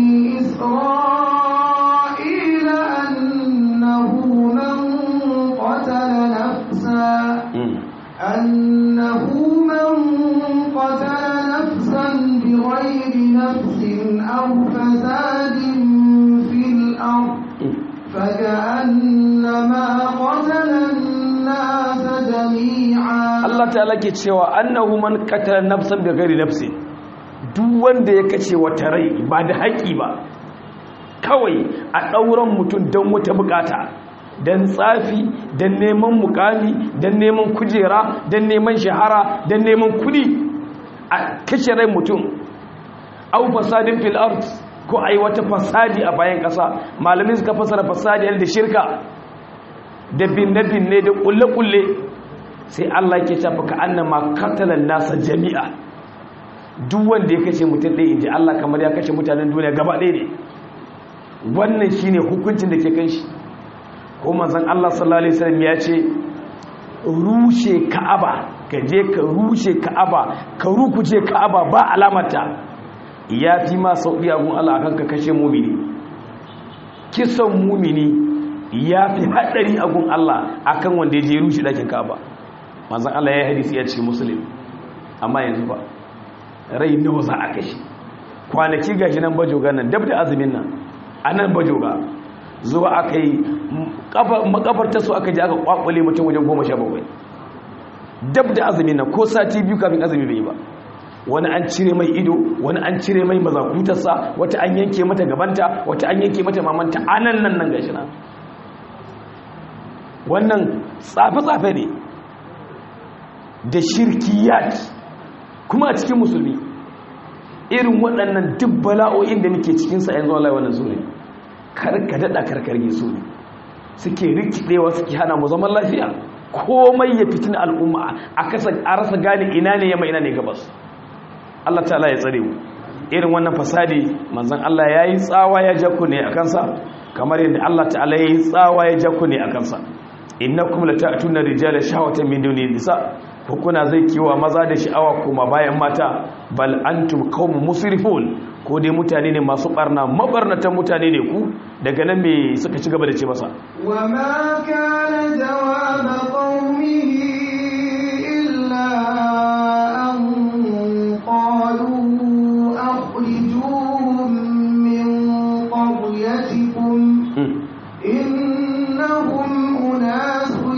إسرائيل أنه من قتل نفسا أنه من قتل نفسا بغير نفس أو فساد في الأرض فكأنما قتل الناس جميعا Allah ta'ala ke cewa annahu man qatala nafsan bighairi nafsin duk wanda ya kace wata rai ba da haƙi ba kawai a ɗauran mutum don wata bukata don tsafi don neman mukami don neman kujera don neman shahara don neman kudi a kashe rai mutum au fasadin fil ard ko ai wata fasadi a bayan ƙasa malamin suka fasara fasadi da shirka da binne-binne da kulle-kulle sai Allah ke tafi ka annama katalan nasa jami'a duk wanda ya kashe mutum ɗaya inji Allah kamar ya kashe mutanen duniya gaba ɗaya ne wannan shine hukuncin da ke kan shi ko manzon Allah sallallahu alaihi wasallam ya ce rushe Ka'aba ka je ka rushe Ka'aba ka rukuje Ka'aba ba alamata ya fi ma sauki agun Allah akan ka kashe mumini kisan mumini ya fi haɗari agun Allah akan wanda ya je rushe ɗakin Ka'aba manzon Allah ya yi hadisi ya ce muslim amma yanzu ba rai nawa za a kashe kwanaki gashi nan bajoga nan dab da azumin nan a nan bajoga zuwa aka yi makafarta su aka ji aka kwakwale mutum wajen goma sha bakwai dab da azumin nan ko sati biyu kafin azumi bai yi ba wani an cire mai ido wani an cire mai mazakutarsa wata an yanke mata gabanta wata an yanke mata mamanta anan nan nan gashi nan wannan tsafe-tsafe ne da shirkiyat kuma a cikin musulmi irin waɗannan duk bala'o'in da muke cikinsa yanzu Allah wannan su ne karka daɗa karkarge su ne suke rikidewa suke hana mu zaman lafiya komai ya fitina al'umma a rasa gane ina ne yamma ina ne gabas Allah ta'ala ya tsare mu irin wannan fasadi manzon Allah ya yi tsawa ya ja ku ne a kansa kamar yadda Allah ta'ala ya yi tsawa ya ja ku ne a kansa innakum lata'tuna rijala shahwatan min duni nisa ko kuna zai kiwa maza da sha'awa kuma bayan mata bal antum qaumun musrifun ko dai mutane ne masu barna mabarnatan mutane ne ku daga nan me suka ci gaba da ce masa wa ma kana jawaba qaumihi illa an qalu akhrijuhum min qaryatikum innahum unasun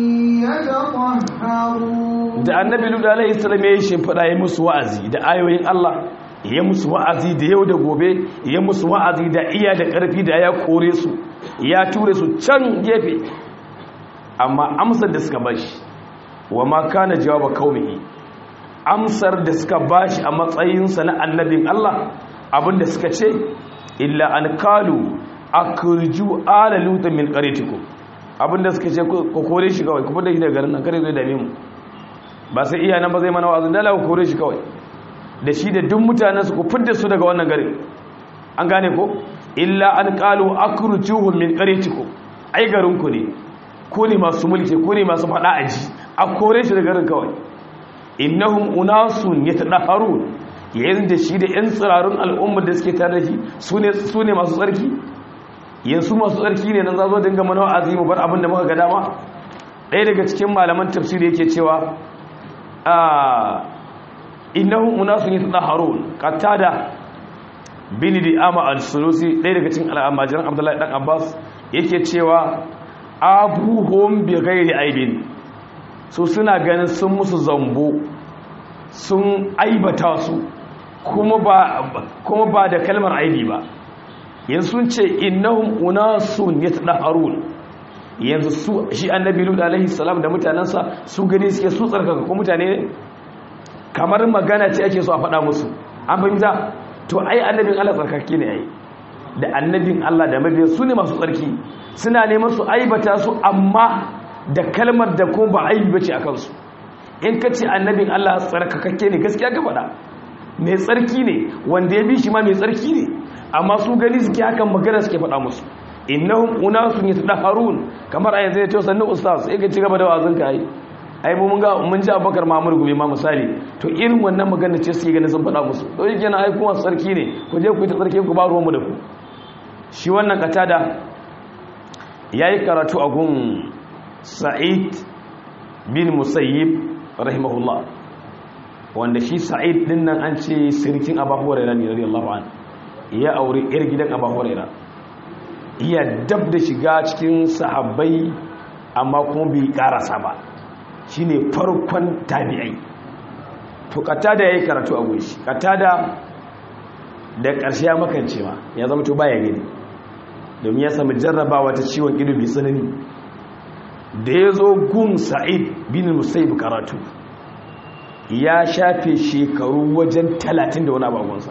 yatatahharun da annabi lutu alaihi salam ya yi shimfiɗa ya musu wa'azi da ayoyin Allah ya musu wa'azi da yau da gobe ya musu wa'azi da iya da ƙarfi da ya kore su ya ture su can gefe amma amsar da suka bashi wa ma kana jawaba qaumihi amsar da suka bashi a matsayinsa na annabin Allah abinda suka ce illa an kalu akurju ala lutu min qaryatikum abinda suka ce ko kore shi kawai kuma da shi daga garin nan kare zai dame mu ba sai iya nan ba zai mana wa'azin dala ku kore shi kawai da shi da duk mutanen su ku fidda su daga wannan gari an gane ko illa an qalu akrujuhum min qaryatikum ai garin ku ne ko ne masu mulki ko ne masu fada aji a kore shi daga garin kawai innahum unasun yatadaharun yayin da shi da yan tsirarun al'ummar da suke tare da shi sune sune masu tsarki yanzu masu tsarki ne nan za zo dinga mana wa'azi mu bar abin da muka ga dama ɗaya daga cikin malaman tafsiri yake cewa innahum unasun yatahharun qatada bin di'ama al-sulusi ɗaya daga cikin al'amajiran abdullahi dan abbas yake cewa abuhum bi ghairi aibin su suna ganin sun musu zambo sun aibata su kuma ba kuma ba da kalmar aibi ba yanzu sun ce innahum unasun yatahharun yanzu su shi annabi lut alaihi salam da mutanansa su gani suke su tsarkaka ko mutane ne kamar magana ce ake so a faɗa musu an fahimta to ai annabin Allah tsarkake ne ai da annabin Allah da mabiyan su ne masu tsarki suna neman su aibata su amma da kalmar da kuma ba aibi bace a kansu in ka ce annabin Allah tsarkakakke ne gaskiya ka faɗa mai tsarki ne wanda ya bi shi ma mai tsarki ne amma su gani suke hakan magana suke faɗa musu innahum unasun yatahharun kamar a yanzu ya ce sannu ustaz sai ka ci gaba da wazin ka yi ai mun ga mun ji Abubakar Muhammad Gumi ma misali to irin wannan magana ce suke ganin sun faɗa musu to yake na ai kuma sarki ne ku je ku yi ta sarki ku ba ruwan mu da ku shi wannan katada yayi karatu a gun Sa'id bin Musayyib rahimahullah wanda shi Sa'id din nan an ce sirkin Abu Hurairah ne radiyallahu anhu ya aure yar gidan Abu Hurairah iya dab da shiga cikin sahabbai amma kuma bai karasa ba shine farkon tabi'ai to katada yayi karatu a gunshi katada da ƙarshe ya makance ma ya zama to baya gani domin ya sami jarrabawa ta ciwon ido bi tsanani da ya zo gun sa'id bin musaib karatu ya shafe shekaru wajen talatin da wani abagonsa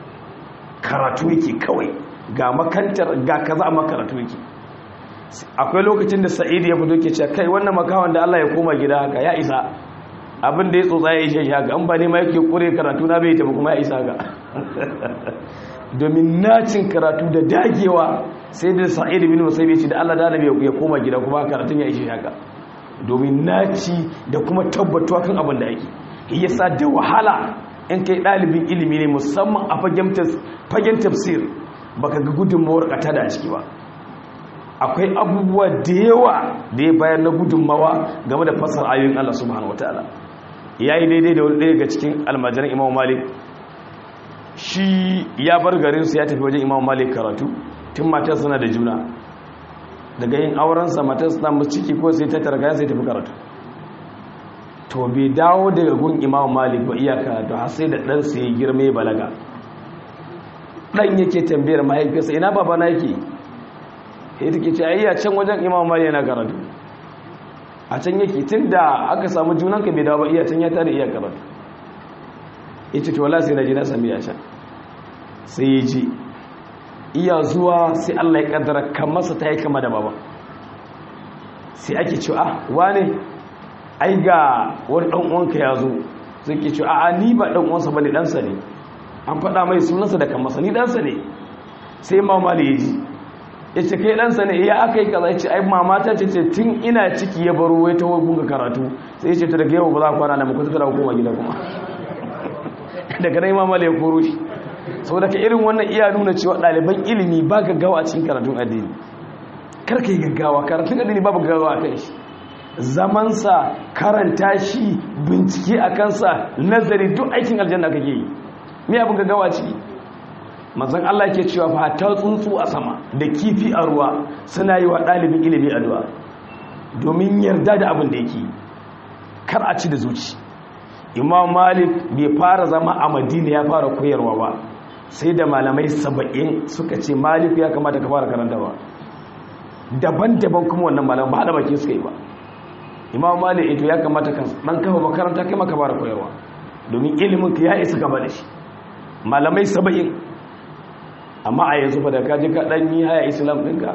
karatu yake kawai ga makantar ga kaza a makaratu yake akwai lokacin da sa'id ya fito ke ce kai wannan makawan da Allah ya koma gida haka ya isa abin da ya tsotsa ya ishe shi haka an ba ne ma yake kure karatu na bai tafi kuma ya isa haka domin nacin karatu da dagewa sai da sa'id bin musayyib ce da Allah da annabi ya koma gida kuma karatun ya ishe haka domin naci da kuma tabbatuwa kan abin da yake yasa da wahala in kai dalibin ilimi ne musamman a fagen tafsir baka ga gudunmawar kata da a ciki ba akwai abubuwa da yawa da ya bayar na gudunmawa game da fasar ayoyin Allah subhanahu wataala yayi daidai da wani ɗaya ga cikin almajiran Imam Malik shi ya bar garinsu ya tafi wajen Imam Malik karatu tun matar suna da juna daga yin aurensa matar suna mu ciki ko sai ta targa sai tafi karatu to bai dawo daga gun Imam Malik ba iya karatu har sai da dan sai girme balaga dan yake tambayar mahaifinsa ina baba na yake sai take ce ayya can wajen Imam Malik yana karatu a can yake tunda aka samu junanka bai dawo ba iya can ya tare iya karatu yace to wallahi sai na ji na sami ya can sai ya ji iya zuwa sai Allah ya kaddara kamarsa ta yi kama da baba sai ake ce ah wane ai ga wani dan uwanka ya zo sai ke ce a ni ba dan uwansa bane ɗansa ne an faɗa mai sunansa da kamarsa ni ɗansa ne sai mamali ya ji ya ce kai ɗansa ne ya aka yi kaza ya ce ai mamata ce ce tun ina ciki ya baro wai ta gunga karatu sai ya ce ta daga yau ba za a kwana da muku ta koma gida kuma daga nan mamali ya koro shi sau daga irin wannan iya nuna cewa ɗaliban ilimi ba gaggawa a cikin karatun addini karka yi gaggawa karatun addini ba gaggawa a kan shi zamansa karanta shi bincike a kansa nazari duk aikin aljanna kake yi me abin gaggawa a ciki mazan Allah ke cewa fa ta tsuntsu a sama da kifi a ruwa suna yi wa ɗalibin ilimi addu'a domin yarda da abin da yake kar a ci da zuci imam malik bai fara zama a madina ya fara koyarwa ba sai da malamai saba'in suka ce malik ya kamata ka fara karanta ba daban-daban kuma wannan malamai ba haɗa baki suka yi ba imam malik ito ya kamata ka ɗan kafa makaranta kai maka fara koyarwa domin ilimin ka ya isa gaba da shi malamai saba'in amma a yanzu fa da kaji ka ɗan yi haya islam ɗinka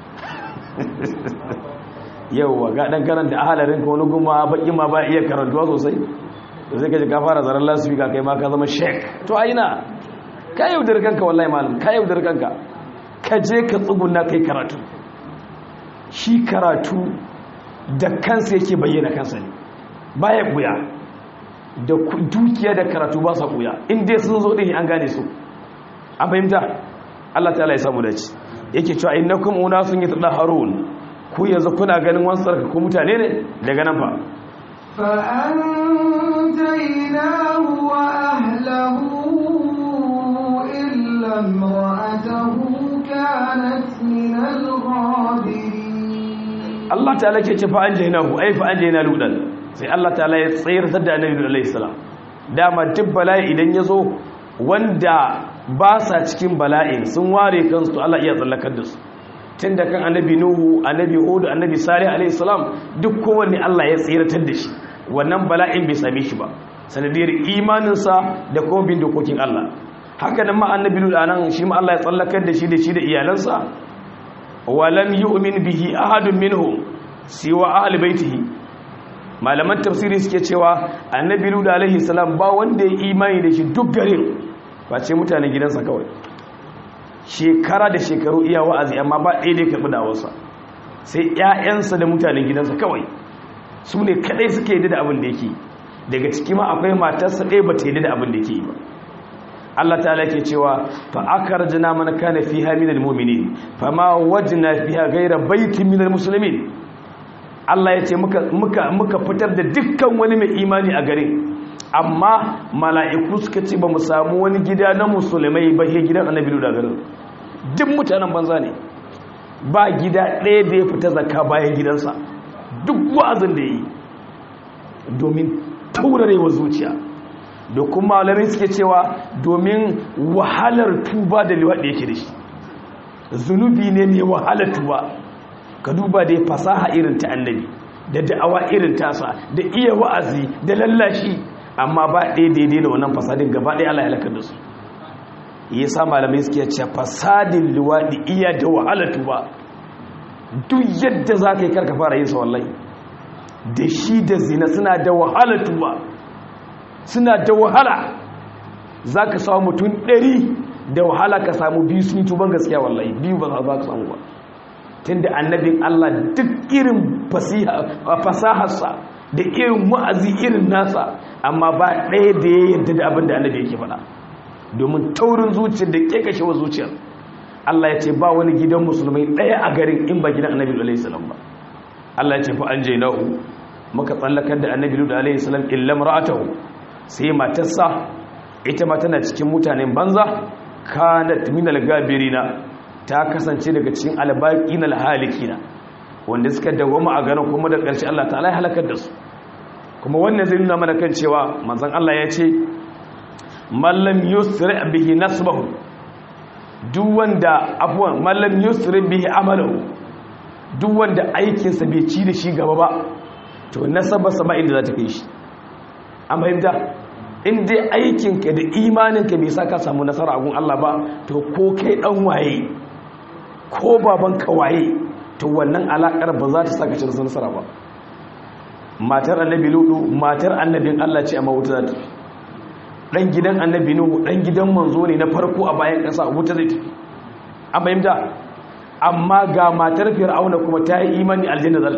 yauwa ga ɗan karanta ahalarin ka wani guma baƙi ma ba iya karantuwa sosai da zai kaji ka fara zaren lasifika kai ma ka zama shek to aina ka yaudar kanka wallahi malam ka yaudar kanka ka je ka tsuguna kai karatu shi karatu da kansa yake bayyana kansa ne baya buya da dukiya da karatu ba sa buya in dai sun zo din an gane su an fahimta Allah ta'ala ya samu dace yake cewa innakum unasun yatadahharun ku yanzu kuna ganin wasu tsarka ku mutane ne daga nan fa فأنجيناه وأهله إلا امرأته كانت من الغابرين Allah ta'ala ke ce fa anjaynahu ai fa anjayna ludan sai Allah ta'ala ya tsayar da annabi alaihi salam dama duk bala'i idan yazo wanda ba sa cikin bala'in sun ware kansu Allah iya tsallakar da su tun da kan annabi nuhu annabi hudu annabi salih alaihi salam duk kowanne Allah ya tsiratar da shi wannan bala'in bai same shi ba sanadiyar imaninsa da kuma bin dokokin Allah haka nan ma annabi lut anan shi ma Allah ya tsallakar da shi da shi da iyalansa walam yu'min bihi ahadun minhum siwa ahli baitihi malaman tafsiri suke cewa annabi lut alaihi salam ba wanda ya imani da shi duk garin face mutanen gidansa kawai shekara da shekaru iya wa'azi amma ba ɗaya da ya karɓi dawarsa sai ƴaƴansa da mutanen gidansa kawai su ne kaɗai suke yi da abin da yake daga ciki ma akwai matarsa ɗaya ba ta yi da abin da yake yi ba Allah ta'ala ke cewa fa akarjana man kana fiha minal mu'minin fama wajna fiha ghayra baitin minal muslimin Allah ya ce muka muka muka fitar da dukkan wani mai imani a garin amma mala'iku suka ce ba mu samu wani gida na musulmai ba he gidan annabi da garin duk mutanen banza ne ba gida ɗaya da ya fita zakka bayan gidansa duk wa'azin da yi domin taurarewa zuciya da kuma malamai suke cewa domin wahalar tuba da liwaɗi yake da shi zunubi ne mai wahalar tuba ka duba da fasaha irin ta annabi da da'awa irin tasa da iya wa'azi da lallashi amma ba ɗaya daidai da wannan fasadin gaba ɗaya Allah ya halakar da su ya sa malamai suke ce fasadin liwaɗi iya da wahalar tuba duk yadda za ka yi karka fara yin sa wallahi da shi da zina suna da wahalar tuba suna da wahala za ka samu mutum ɗari da wahala ka samu biyu sun yi tuban gaskiya wallahi biyu ba za ka samu ba tun da annabin Allah duk irin fasaharsa da irin wa'azi irin nasa amma ba ɗaya da ya yarda da abin da annabi yake faɗa domin taurin zuciyar da ke kashe wa zuciyar Allah ya ce ba wani gidan musulmai ɗaya a garin in ba gidan annabi alaihi salam ba Allah ya ce fa an je nahu muka tsallakar da annabi alaihi salam illam ra'atahu sai matarsa ita ma tana cikin mutanen banza kanat minal gabirina ta kasance daga cikin albaqin alhalikina wanda suka dawoma a ganin kuma da ƙarshe Allah ta'ala ya halakar da su kuma wannan zai nuna mana kan cewa manzon Allah ya ce mallam yusri bihi nasbahu duk wanda afwan mallam yusri bihi amalahu duk wanda aikinsa bai ci da shi gaba ba to nasabarsa ba inda za ta kai shi an fahimta in dai aikinka da imaninka bai sa ka samu nasara a gun Allah ba to ko kai dan waye ko babanka waye to wannan alakar ba za ta saka ci nasara ba matar annabi ludu matar annabin Allah ce amma wuta za ta dan gidan annabi nuhu dan gidan manzo ne na farko a bayan kasa wuta zai tafi an fahimta amma ga matar fir'auna kuma ta yi imani aljanna za ta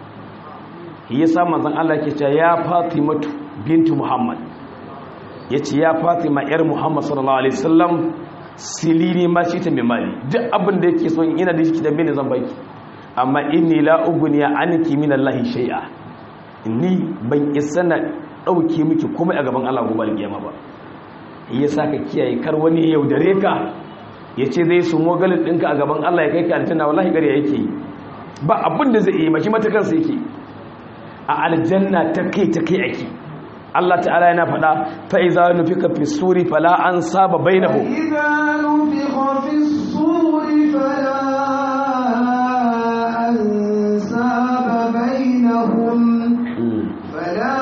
tafi yasa manzon Allah ke cewa ya Fatimatu bintu Muhammad yace ya Fatima yar Muhammad sallallahu alaihi wasallam silini ma shi ta mai mali duk abin da yake so ina da shi da mene zan baki amma inni la ugniya anki min Allah shay'a inni ban isa na dauke miki komai a gaban Allah gobe alkiyama ba yasa ka kiyaye kar wani ya yaudare ka yace zai su mogalin dinka a gaban Allah ya kai ka aljanna wallahi gari yake ba abin da zai yi mashi matakan sai yake a aljanna ta kai ta kai ake Allah ta'ala yana faɗa fa iza nufika fi suri fala an saba bainahu إذا نفخ في الصور فلا أنساب بينهم فلا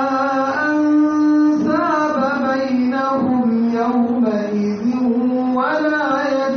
أنساب بينهم يومئذ ولا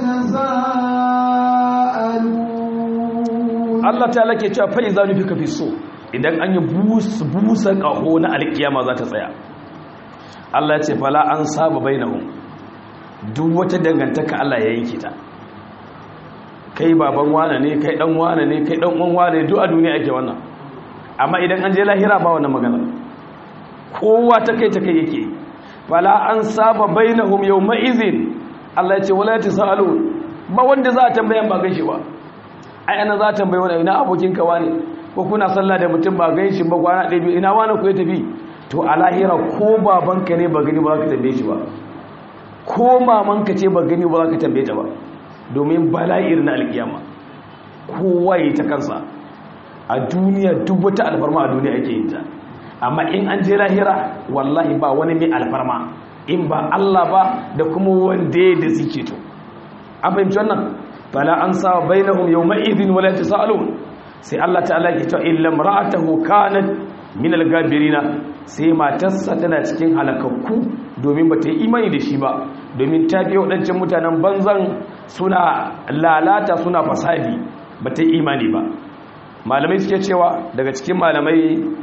يتساءلون Allah ta'ala ke cewa fa iza nufika fi sur idan an yi busa ƙaho na alkiyama za ta tsaya Allah ya ce fala an saba bainahum duk wata dangantaka Allah ya yanke ta kai baban wane ne kai dan wane ne kai dan uwan wane duk a duniya ake wannan amma idan an je lahira ba wannan magana kowa ta kai ta kai yake fala an saba bainahum yawma izin Allah ya ce wala tasalun ba wanda za a tambayan ba gaishe ba ai ana za a tambaye wani ina abokin ka wane ko kuna sallah da mutum ba gaishe ba kwana ɗaya biyu ina wani ku ya tafi to a lahira ko babanka ne ba gani ba za ka tambaye shi ba ko mamanka ce ba gani ba za ka tambaye ta ba domin bala'ir na alkiyama kowa yi ta kansa a duniya duk wata alfarma a duniya ake yin ta amma in an je lahira wallahi ba wani mai alfarma in ba Allah ba da kuma wanda da suke to an fahimci wannan fala an sa bainahum yawma idhin wala tasalun sai Allah ta'ala ke cewa illa mar'atahu kanat min al-gabirina sai matarsa tana cikin halakakku domin bata yi imani da shi ba domin ta biyo wadancan mutanen banzan suna lalata suna fasadi bata yi imani ba malamai suke cewa daga cikin malamai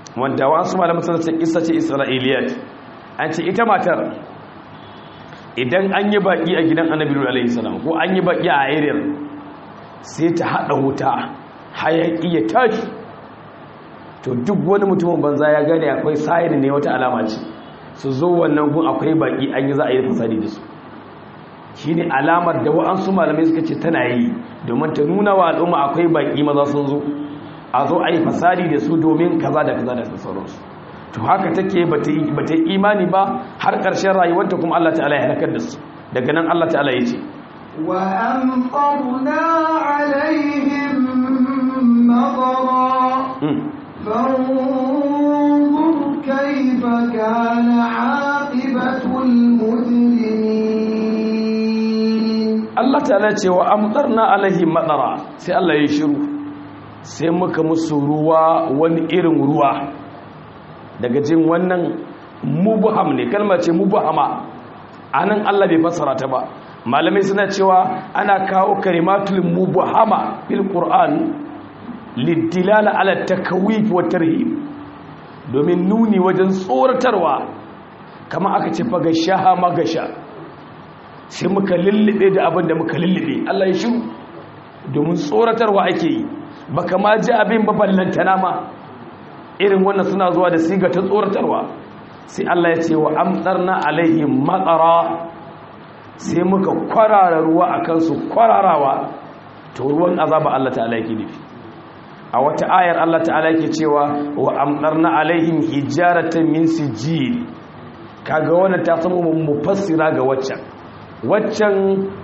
wanda wasu malamin sun ce kissa ce isra'iliyat an ce ita matar idan an yi baki a gidan annabi alaihi salam ko an yi baki a area sai ta hada wuta hayaki ya tashi to duk wani mutumin banza ya gane akwai sayar ne wata alama ce su zo wannan gun akwai baki an yi za a yi fasadi da su shi ne alamar da wa'ansu malamai suka ce tana yi domin ta nuna wa al'umma akwai baki maza sun zo a zo a yi fasadi da su domin kaza da kaza da sauransu to haka take ba ta yi imani ba har ƙarshen rayuwarta kuma Allah ta'ala ya halakar da su daga nan Allah ta'ala ya ce وأمطرنا عليهم مطرا فانظر كيف كان عاقبة المجرمين Allah ta'ala ce wa amtarna alaihim madara sai Allah ya shiru sai muka musu ruwa wani irin ruwa daga jin wannan mubham ne kalma ce mubhama anan Allah bai fassara ta ba malamai suna cewa ana kawo kalimatul mubhama fil qur'an lidilala ala takwif wa tarhib domin nuni wajen tsoratarwa kama aka ce fa gashaha magasha sai muka lullube da abin da muka lullube Allah ya shiru domin tsoratarwa ake yi baka ma ji abin ba ballantana ma irin wannan suna zuwa da siga ta tsoratarwa sai Allah ya ce wa amtarna alaihim matsara sai muka kwarara ruwa a kansu kwararawa to ruwan azaba Allah ta'ala yake nufi a wata ayar Allah ta'ala yake cewa wa amtarna alaihim hijaratan min sijil kaga wannan ta samu mufassira ga waccan waccan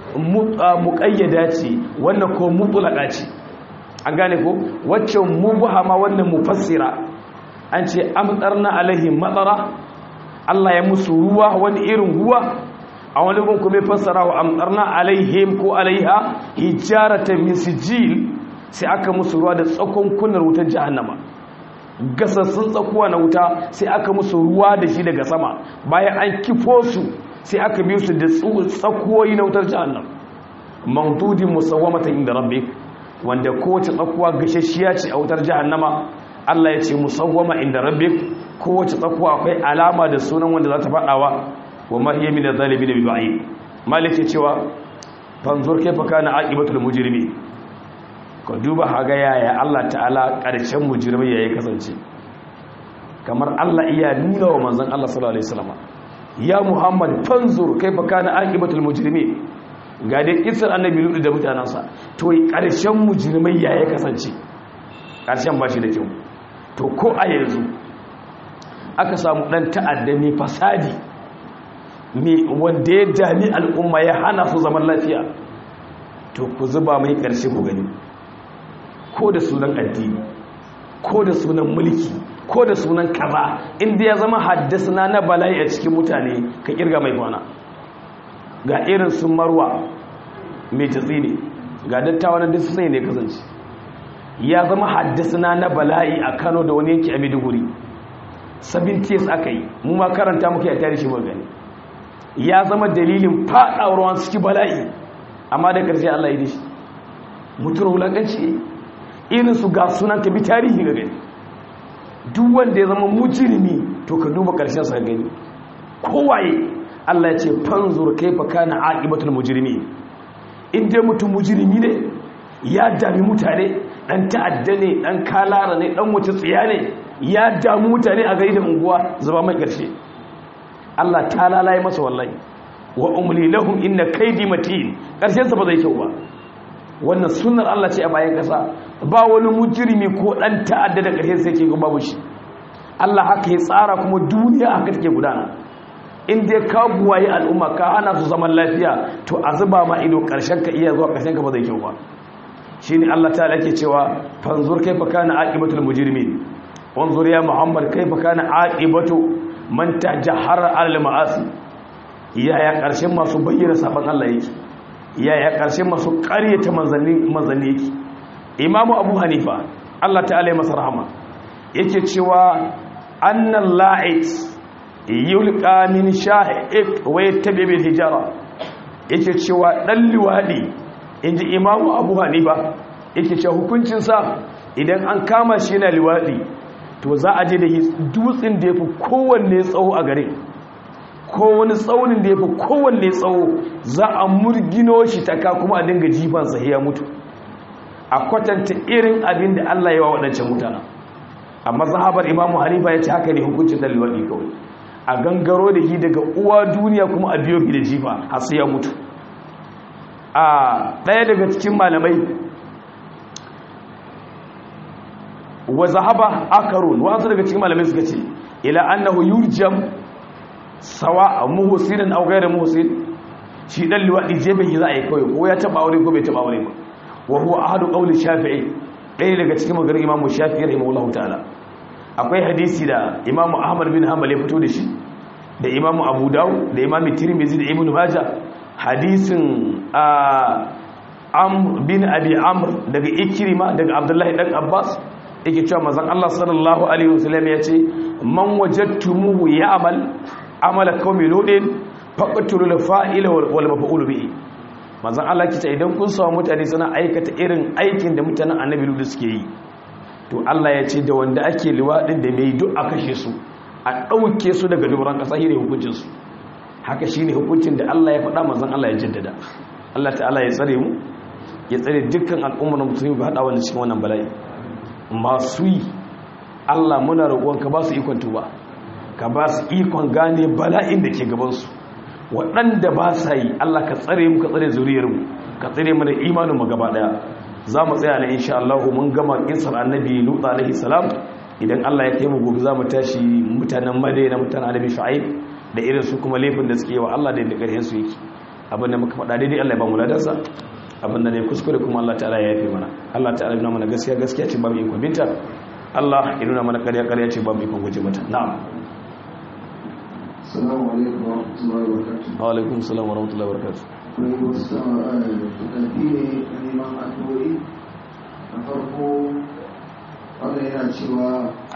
muƙayyada ce wannan ko mutulaka ce an gane ko waccan mubhama wannan mufassira an ce amtarna alaihim matsara Allah ya musu ruwa wani irin ruwa a wani gun kuma fassara wa amtarna alaihim ko alaiha hijaratan min sijil sai aka musu ruwa da tsakon kunar wutar jahannama gasassun tsakuwa na wuta sai aka musu ruwa da shi daga sama bayan an kifo su sai aka biyu su da tsakuwoyi na wutar jahannam mahdudin musawwamatan inda rabbik wanda kowace tsakuwa gashashiya ce a wutar jahannama Allah ya ce musawwama inda rabbik kowace tsakuwa akwai alama da sunan wanda za ta faɗawa wa ma hiya min adh-dhalimin bi ba'id malik ya cewa fanzur kaifa kana aqibatul mujrimin ka duba haga yaya Allah ta'ala ƙarshen mujrimai yayi kasance kamar Allah iya nuna wa manzon Allah sallallahu alaihi wasallam ya Muhammad fanzur kaifa kana aqibatul mujrimin ga dai kisar annabi lutu da mutanansa to ƙarshen mujrimai yayi kasance ƙarshen ba shi da kyau to ko a yanzu aka samu dan ta'adda mai fasadi mai wanda ya dami al'umma ya hana su zaman lafiya to ku zuba mai ƙarshe ku gani ko da sunan addini ko da sunan mulki ko da sunan kaza inda ya zama haddasa na bala'i a cikin mutane ka kirga mai kwana ga irin sun marwa mai tatsi ne ga dattawa na duk sai ne kasance ya zama haddasa na bala'i a kano da wani yanki a maiduguri sabin tes aka yi mu ma karanta muka ya tare shi gani ya zama dalilin faɗawar wani suke bala'i amma da ƙarshe allah yi da shi mutuwar wulaƙanci irin su ga sunan ka bi tarihi ga gani duk wanda ya zama mujirimi to ka duba ƙarshen sa gani kowaye Allah ya ce fanzur kaifa kana aqibatul mujrimi in dai mutum mujrimi ne ya dami mutane dan ta'adda ne dan kalara ne dan wuce tsiya ne ya damu mutane a gari da unguwa zuba mai ƙarshe Allah ta lalaye masa wallahi wa umli lahum inna kaydi matin ƙarshen sa ba zai kyau ba wannan sunnar Allah ce a bayan kasa ba wani mujrimi ko dan ta'adda da ƙarshen sai ke ga babu shi Allah haka ya tsara kuma duniya haka take gudana in dai ka buwaye al'umma ka hana su zaman lafiya to a zuba ma ido ƙarshen ka iya zuwa ƙarshen ka ba zai kyau ba shine Allah ta'ala ke cewa fanzur kaifa kana aqibatul mujrimin wanzur ya muhammad kaifa kana aqibatu man tajahara al ma'asi yaya ƙarshen masu bayyana sabon Allah yake yaya ƙarshen masu ƙaryata manzanni yake imamu abu hanifa allah ta'ala ya masa rahama yake cewa annan la'id yulqa min sha'iq wa yattabi bil hijara yake cewa dan liwadi inji imamu abu hanifa yake cewa hukuncin sa idan an kama shi yana liwadi to za a je da dutsen da ya fi kowanne tsawo a gare ko wani tsaunin da ya fi kowanne tsawo za a murgino shi ta ka kuma a dinga jifansa ya mutu a kwatanta irin abin da Allah ya wa waɗancan mutanen amma zahabar imamu hanifa ya ce haka ne hukuncin da liwaɗi kawai a gangaro da shi daga uwa duniya kuma a biyo da jifa har sai ya mutu a ɗaya daga cikin malamai wa zahaba akarun wasu daga cikin malamai suka ce ila annahu yurjam sawa muhsinin aw ghayr muhsin shi dan liwadi je bai za a yi kawai ko ya taba aure ko bai taba aure ba wa huwa ahadu qawli shafi'i ɗaya daga cikin maganar imamu shafi'i rahimahullahu ta'ala akwai hadisi da imamu ahmad bin hanbal ya fito da shi da imamu abu dawud da imamu tirmidhi da ibnu majah hadisin am bin abi amr daga ikrima daga abdullahi dan abbas yake cewa manzon Allah sallallahu alaihi wasallam ya ce man wajadtumuhu ya'mal amala qaumi ludin faqtulul fa'ila wal maf'ul bihi manzon Allah kice idan kun samu mutane suna aikata irin aikin da mutanen annabi ludu suke yi to Allah ya ce da wanda ake liwadin da mai duk a kashe su a dauke su daga duburan kasa shine hukuncin su haka shine hukuncin da Allah ya faɗa manzon Allah ya jaddada Allah ta'ala ya tsare mu ya tsare dukkan al'ummar musulmi ba hada wannan cikin wannan bala'i masu yi Allah muna roƙon ka ba su ikon tuba ka ba su ikon gane bala'in da ke gabansu waɗanda ba sa yi Allah ka tsare mu ka tsare zuriyarmu ka tsare mu da imanin mu gaba ɗaya za mu tsaya na insha Allah mun gama kisar annabi Lut alaihi salam idan Allah ya kai mu gobe za mu tashi mutanen Madina mutanen annabi Shu'aib da irin su kuma laifin da suke wa Allah da yadda ƙarfin su yake abin da muka faɗa daidai Allah ya ba mu ladarsa abin da ne kuskure kuma Allah ta'ala ya yafe mana Allah ta'ala ya nuna mana gaskiya gaskiya ce ba mu ikon binta Allah ya nuna mana ƙarya ƙarya ce ba mu ikon guje mata na'am Assalamu alaikum wa rahmatullahi wa barakatuh. wa alaikum salam wa rahmatullahi wa barakatuh Akwai wasu tafi ne na neman addu'o'i. Na farko, wanda yana cewa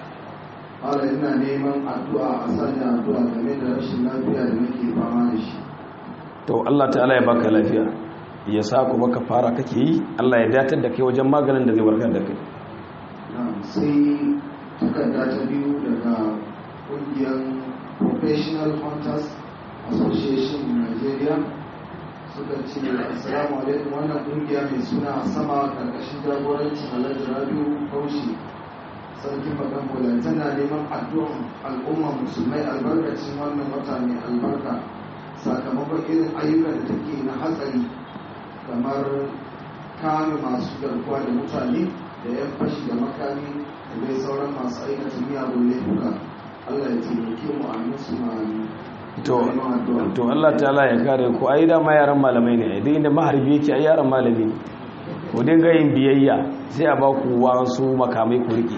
Allah yana neman addu'a a sanya addu'a game da rashin lafiya da nake fama da shi. to Allah ta'ala ya baka lafiya ya sa ku baka fara kake yi Allah ya datar da kai wajen maganin da zai warkar da kai Na'am, sai takarda ta biyu daga ƙungiyar Professional Hunters Association Nigeria suka ce assalamu alaikum wannan ƙungiya mai suna sama ƙarƙashin jagorancin Alhaji Rabiu Bauchi sarkin bakan bola tana neman addu'an al'umma musulmai albarkacin wannan wata mai albarka sakamakon irin ayyukan da take na hatsari kamar kame masu garkuwa da mutane da yan fashi da makami da dai sauran masu aikata miyagun laifuka Allah ya taimake mu a musu ma'ani to to Allah ta'ala ya kare ku ai da ma yaran malamai ne idan inda maharbi yake ai yaran malami ne ku dinga yin biyayya sai a ba ku wasu makamai ku rike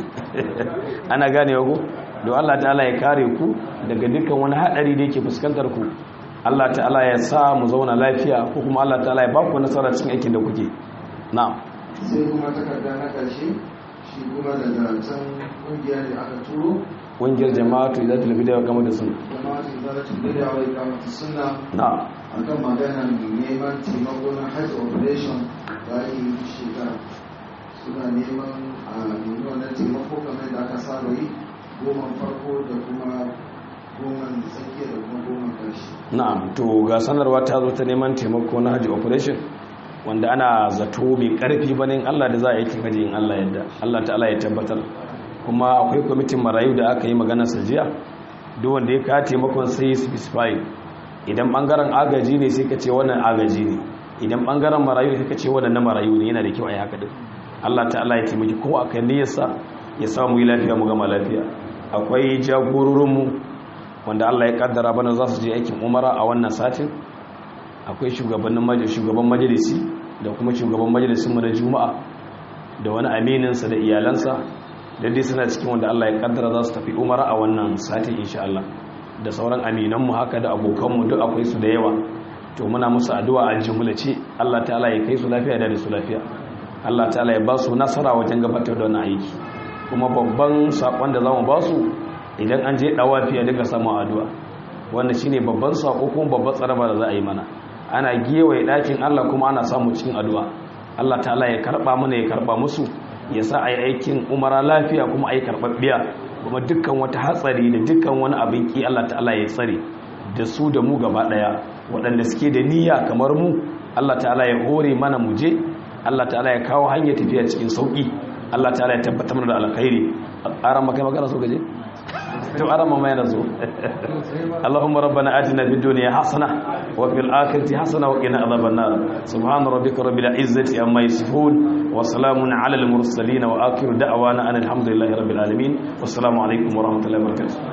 ana gane ku don Allah ta'ala ya kare ku daga dukkan wani hadari da yake fuskantar ku Allah ta'ala ya sa mu zauna lafiya ko kuma Allah ta'ala ya ba ku nasara cikin aikin da kuke na'am sai kuma takarda na ƙarshe shi kuma daga can ƙungiya ne aka turo ƙungiyar jama'atu idan talabida ya gama da sun jama'atin zalatin bidiya wai kamata suna na'am akan maganar neman taimako na hajj operation da ake yi duk shekara suna neman a nemi wannan taimako kamar da aka saba yi goma farko da kuma goma tsakiya da kuma goma ƙarshe na'am to ga sanarwa ta zo ta neman taimako na haji operation wanda ana zato mai karfi bane in Allah da za a yi kin haji in Allah yadda Allah ta'ala ya tabbatar kuma akwai kwamitin marayu da aka yi magana sajiya duk wanda ya kawo taimakon sai specify idan bangaren agaji ne sai ka ce wannan agaji ne idan bangaren marayu ne sai ka ce wannan na marayu ne yana da kyau a yi haka din Allah ta'ala ya taimaki ko a kan niyyarsa ya samu yi lafiya mu gama lafiya akwai jagororinmu wanda Allah ya kaddara bana za su je aikin umara a wannan satin akwai shugabannin majalisi shugaban majalisi da kuma shugaban majalisin mu na juma'a da wani amininsa da iyalansa da dai suna cikin wanda Allah ya kaddara za su tafi umara a wannan satin insha Allah da sauran aminanmu haka da abokanmu duk akwai su da yawa to muna musu addu'a a jumlace Allah ta'ala ya kai su lafiya da su lafiya Allah ta'ala ya ba su nasara wajen gabatar da wannan aiki kuma babban sakon da zamu ba su idan an je dawafi a dinga samun addu'a wannan shine babban sako kuma babban tsaraba da za a yi mana ana gewaye dakin Allah kuma ana samu cikin addu'a Allah ta'ala ya karba mana ya karba musu ya sa a yi aikin umara lafiya kuma a yi karɓaɓɓiya kuma dukkan wata hatsari da dukkan wani abin ki Allah ta'ala ya tsare da su da mu gaba daya waɗanda suke da niyya kamar mu Allah ta'ala ya hore mana mu je Allah ta'ala ya kawo hanyar tafiya cikin sauki Allah ta'ala ya tabbatar mana da alkhairi aran maka magana so gaje to aran mama yana zo Allahumma rabbana atina fid dunya hasana wa fil akhirati hasana wa qina adhaban nar subhana rabbika rabbil izzati amma yasifun wa salamun ala al mursalin wa akhiru da'wana alhamdulillahi rabbil alamin wassalamu alaikum wa rahmatullahi wa barakatuh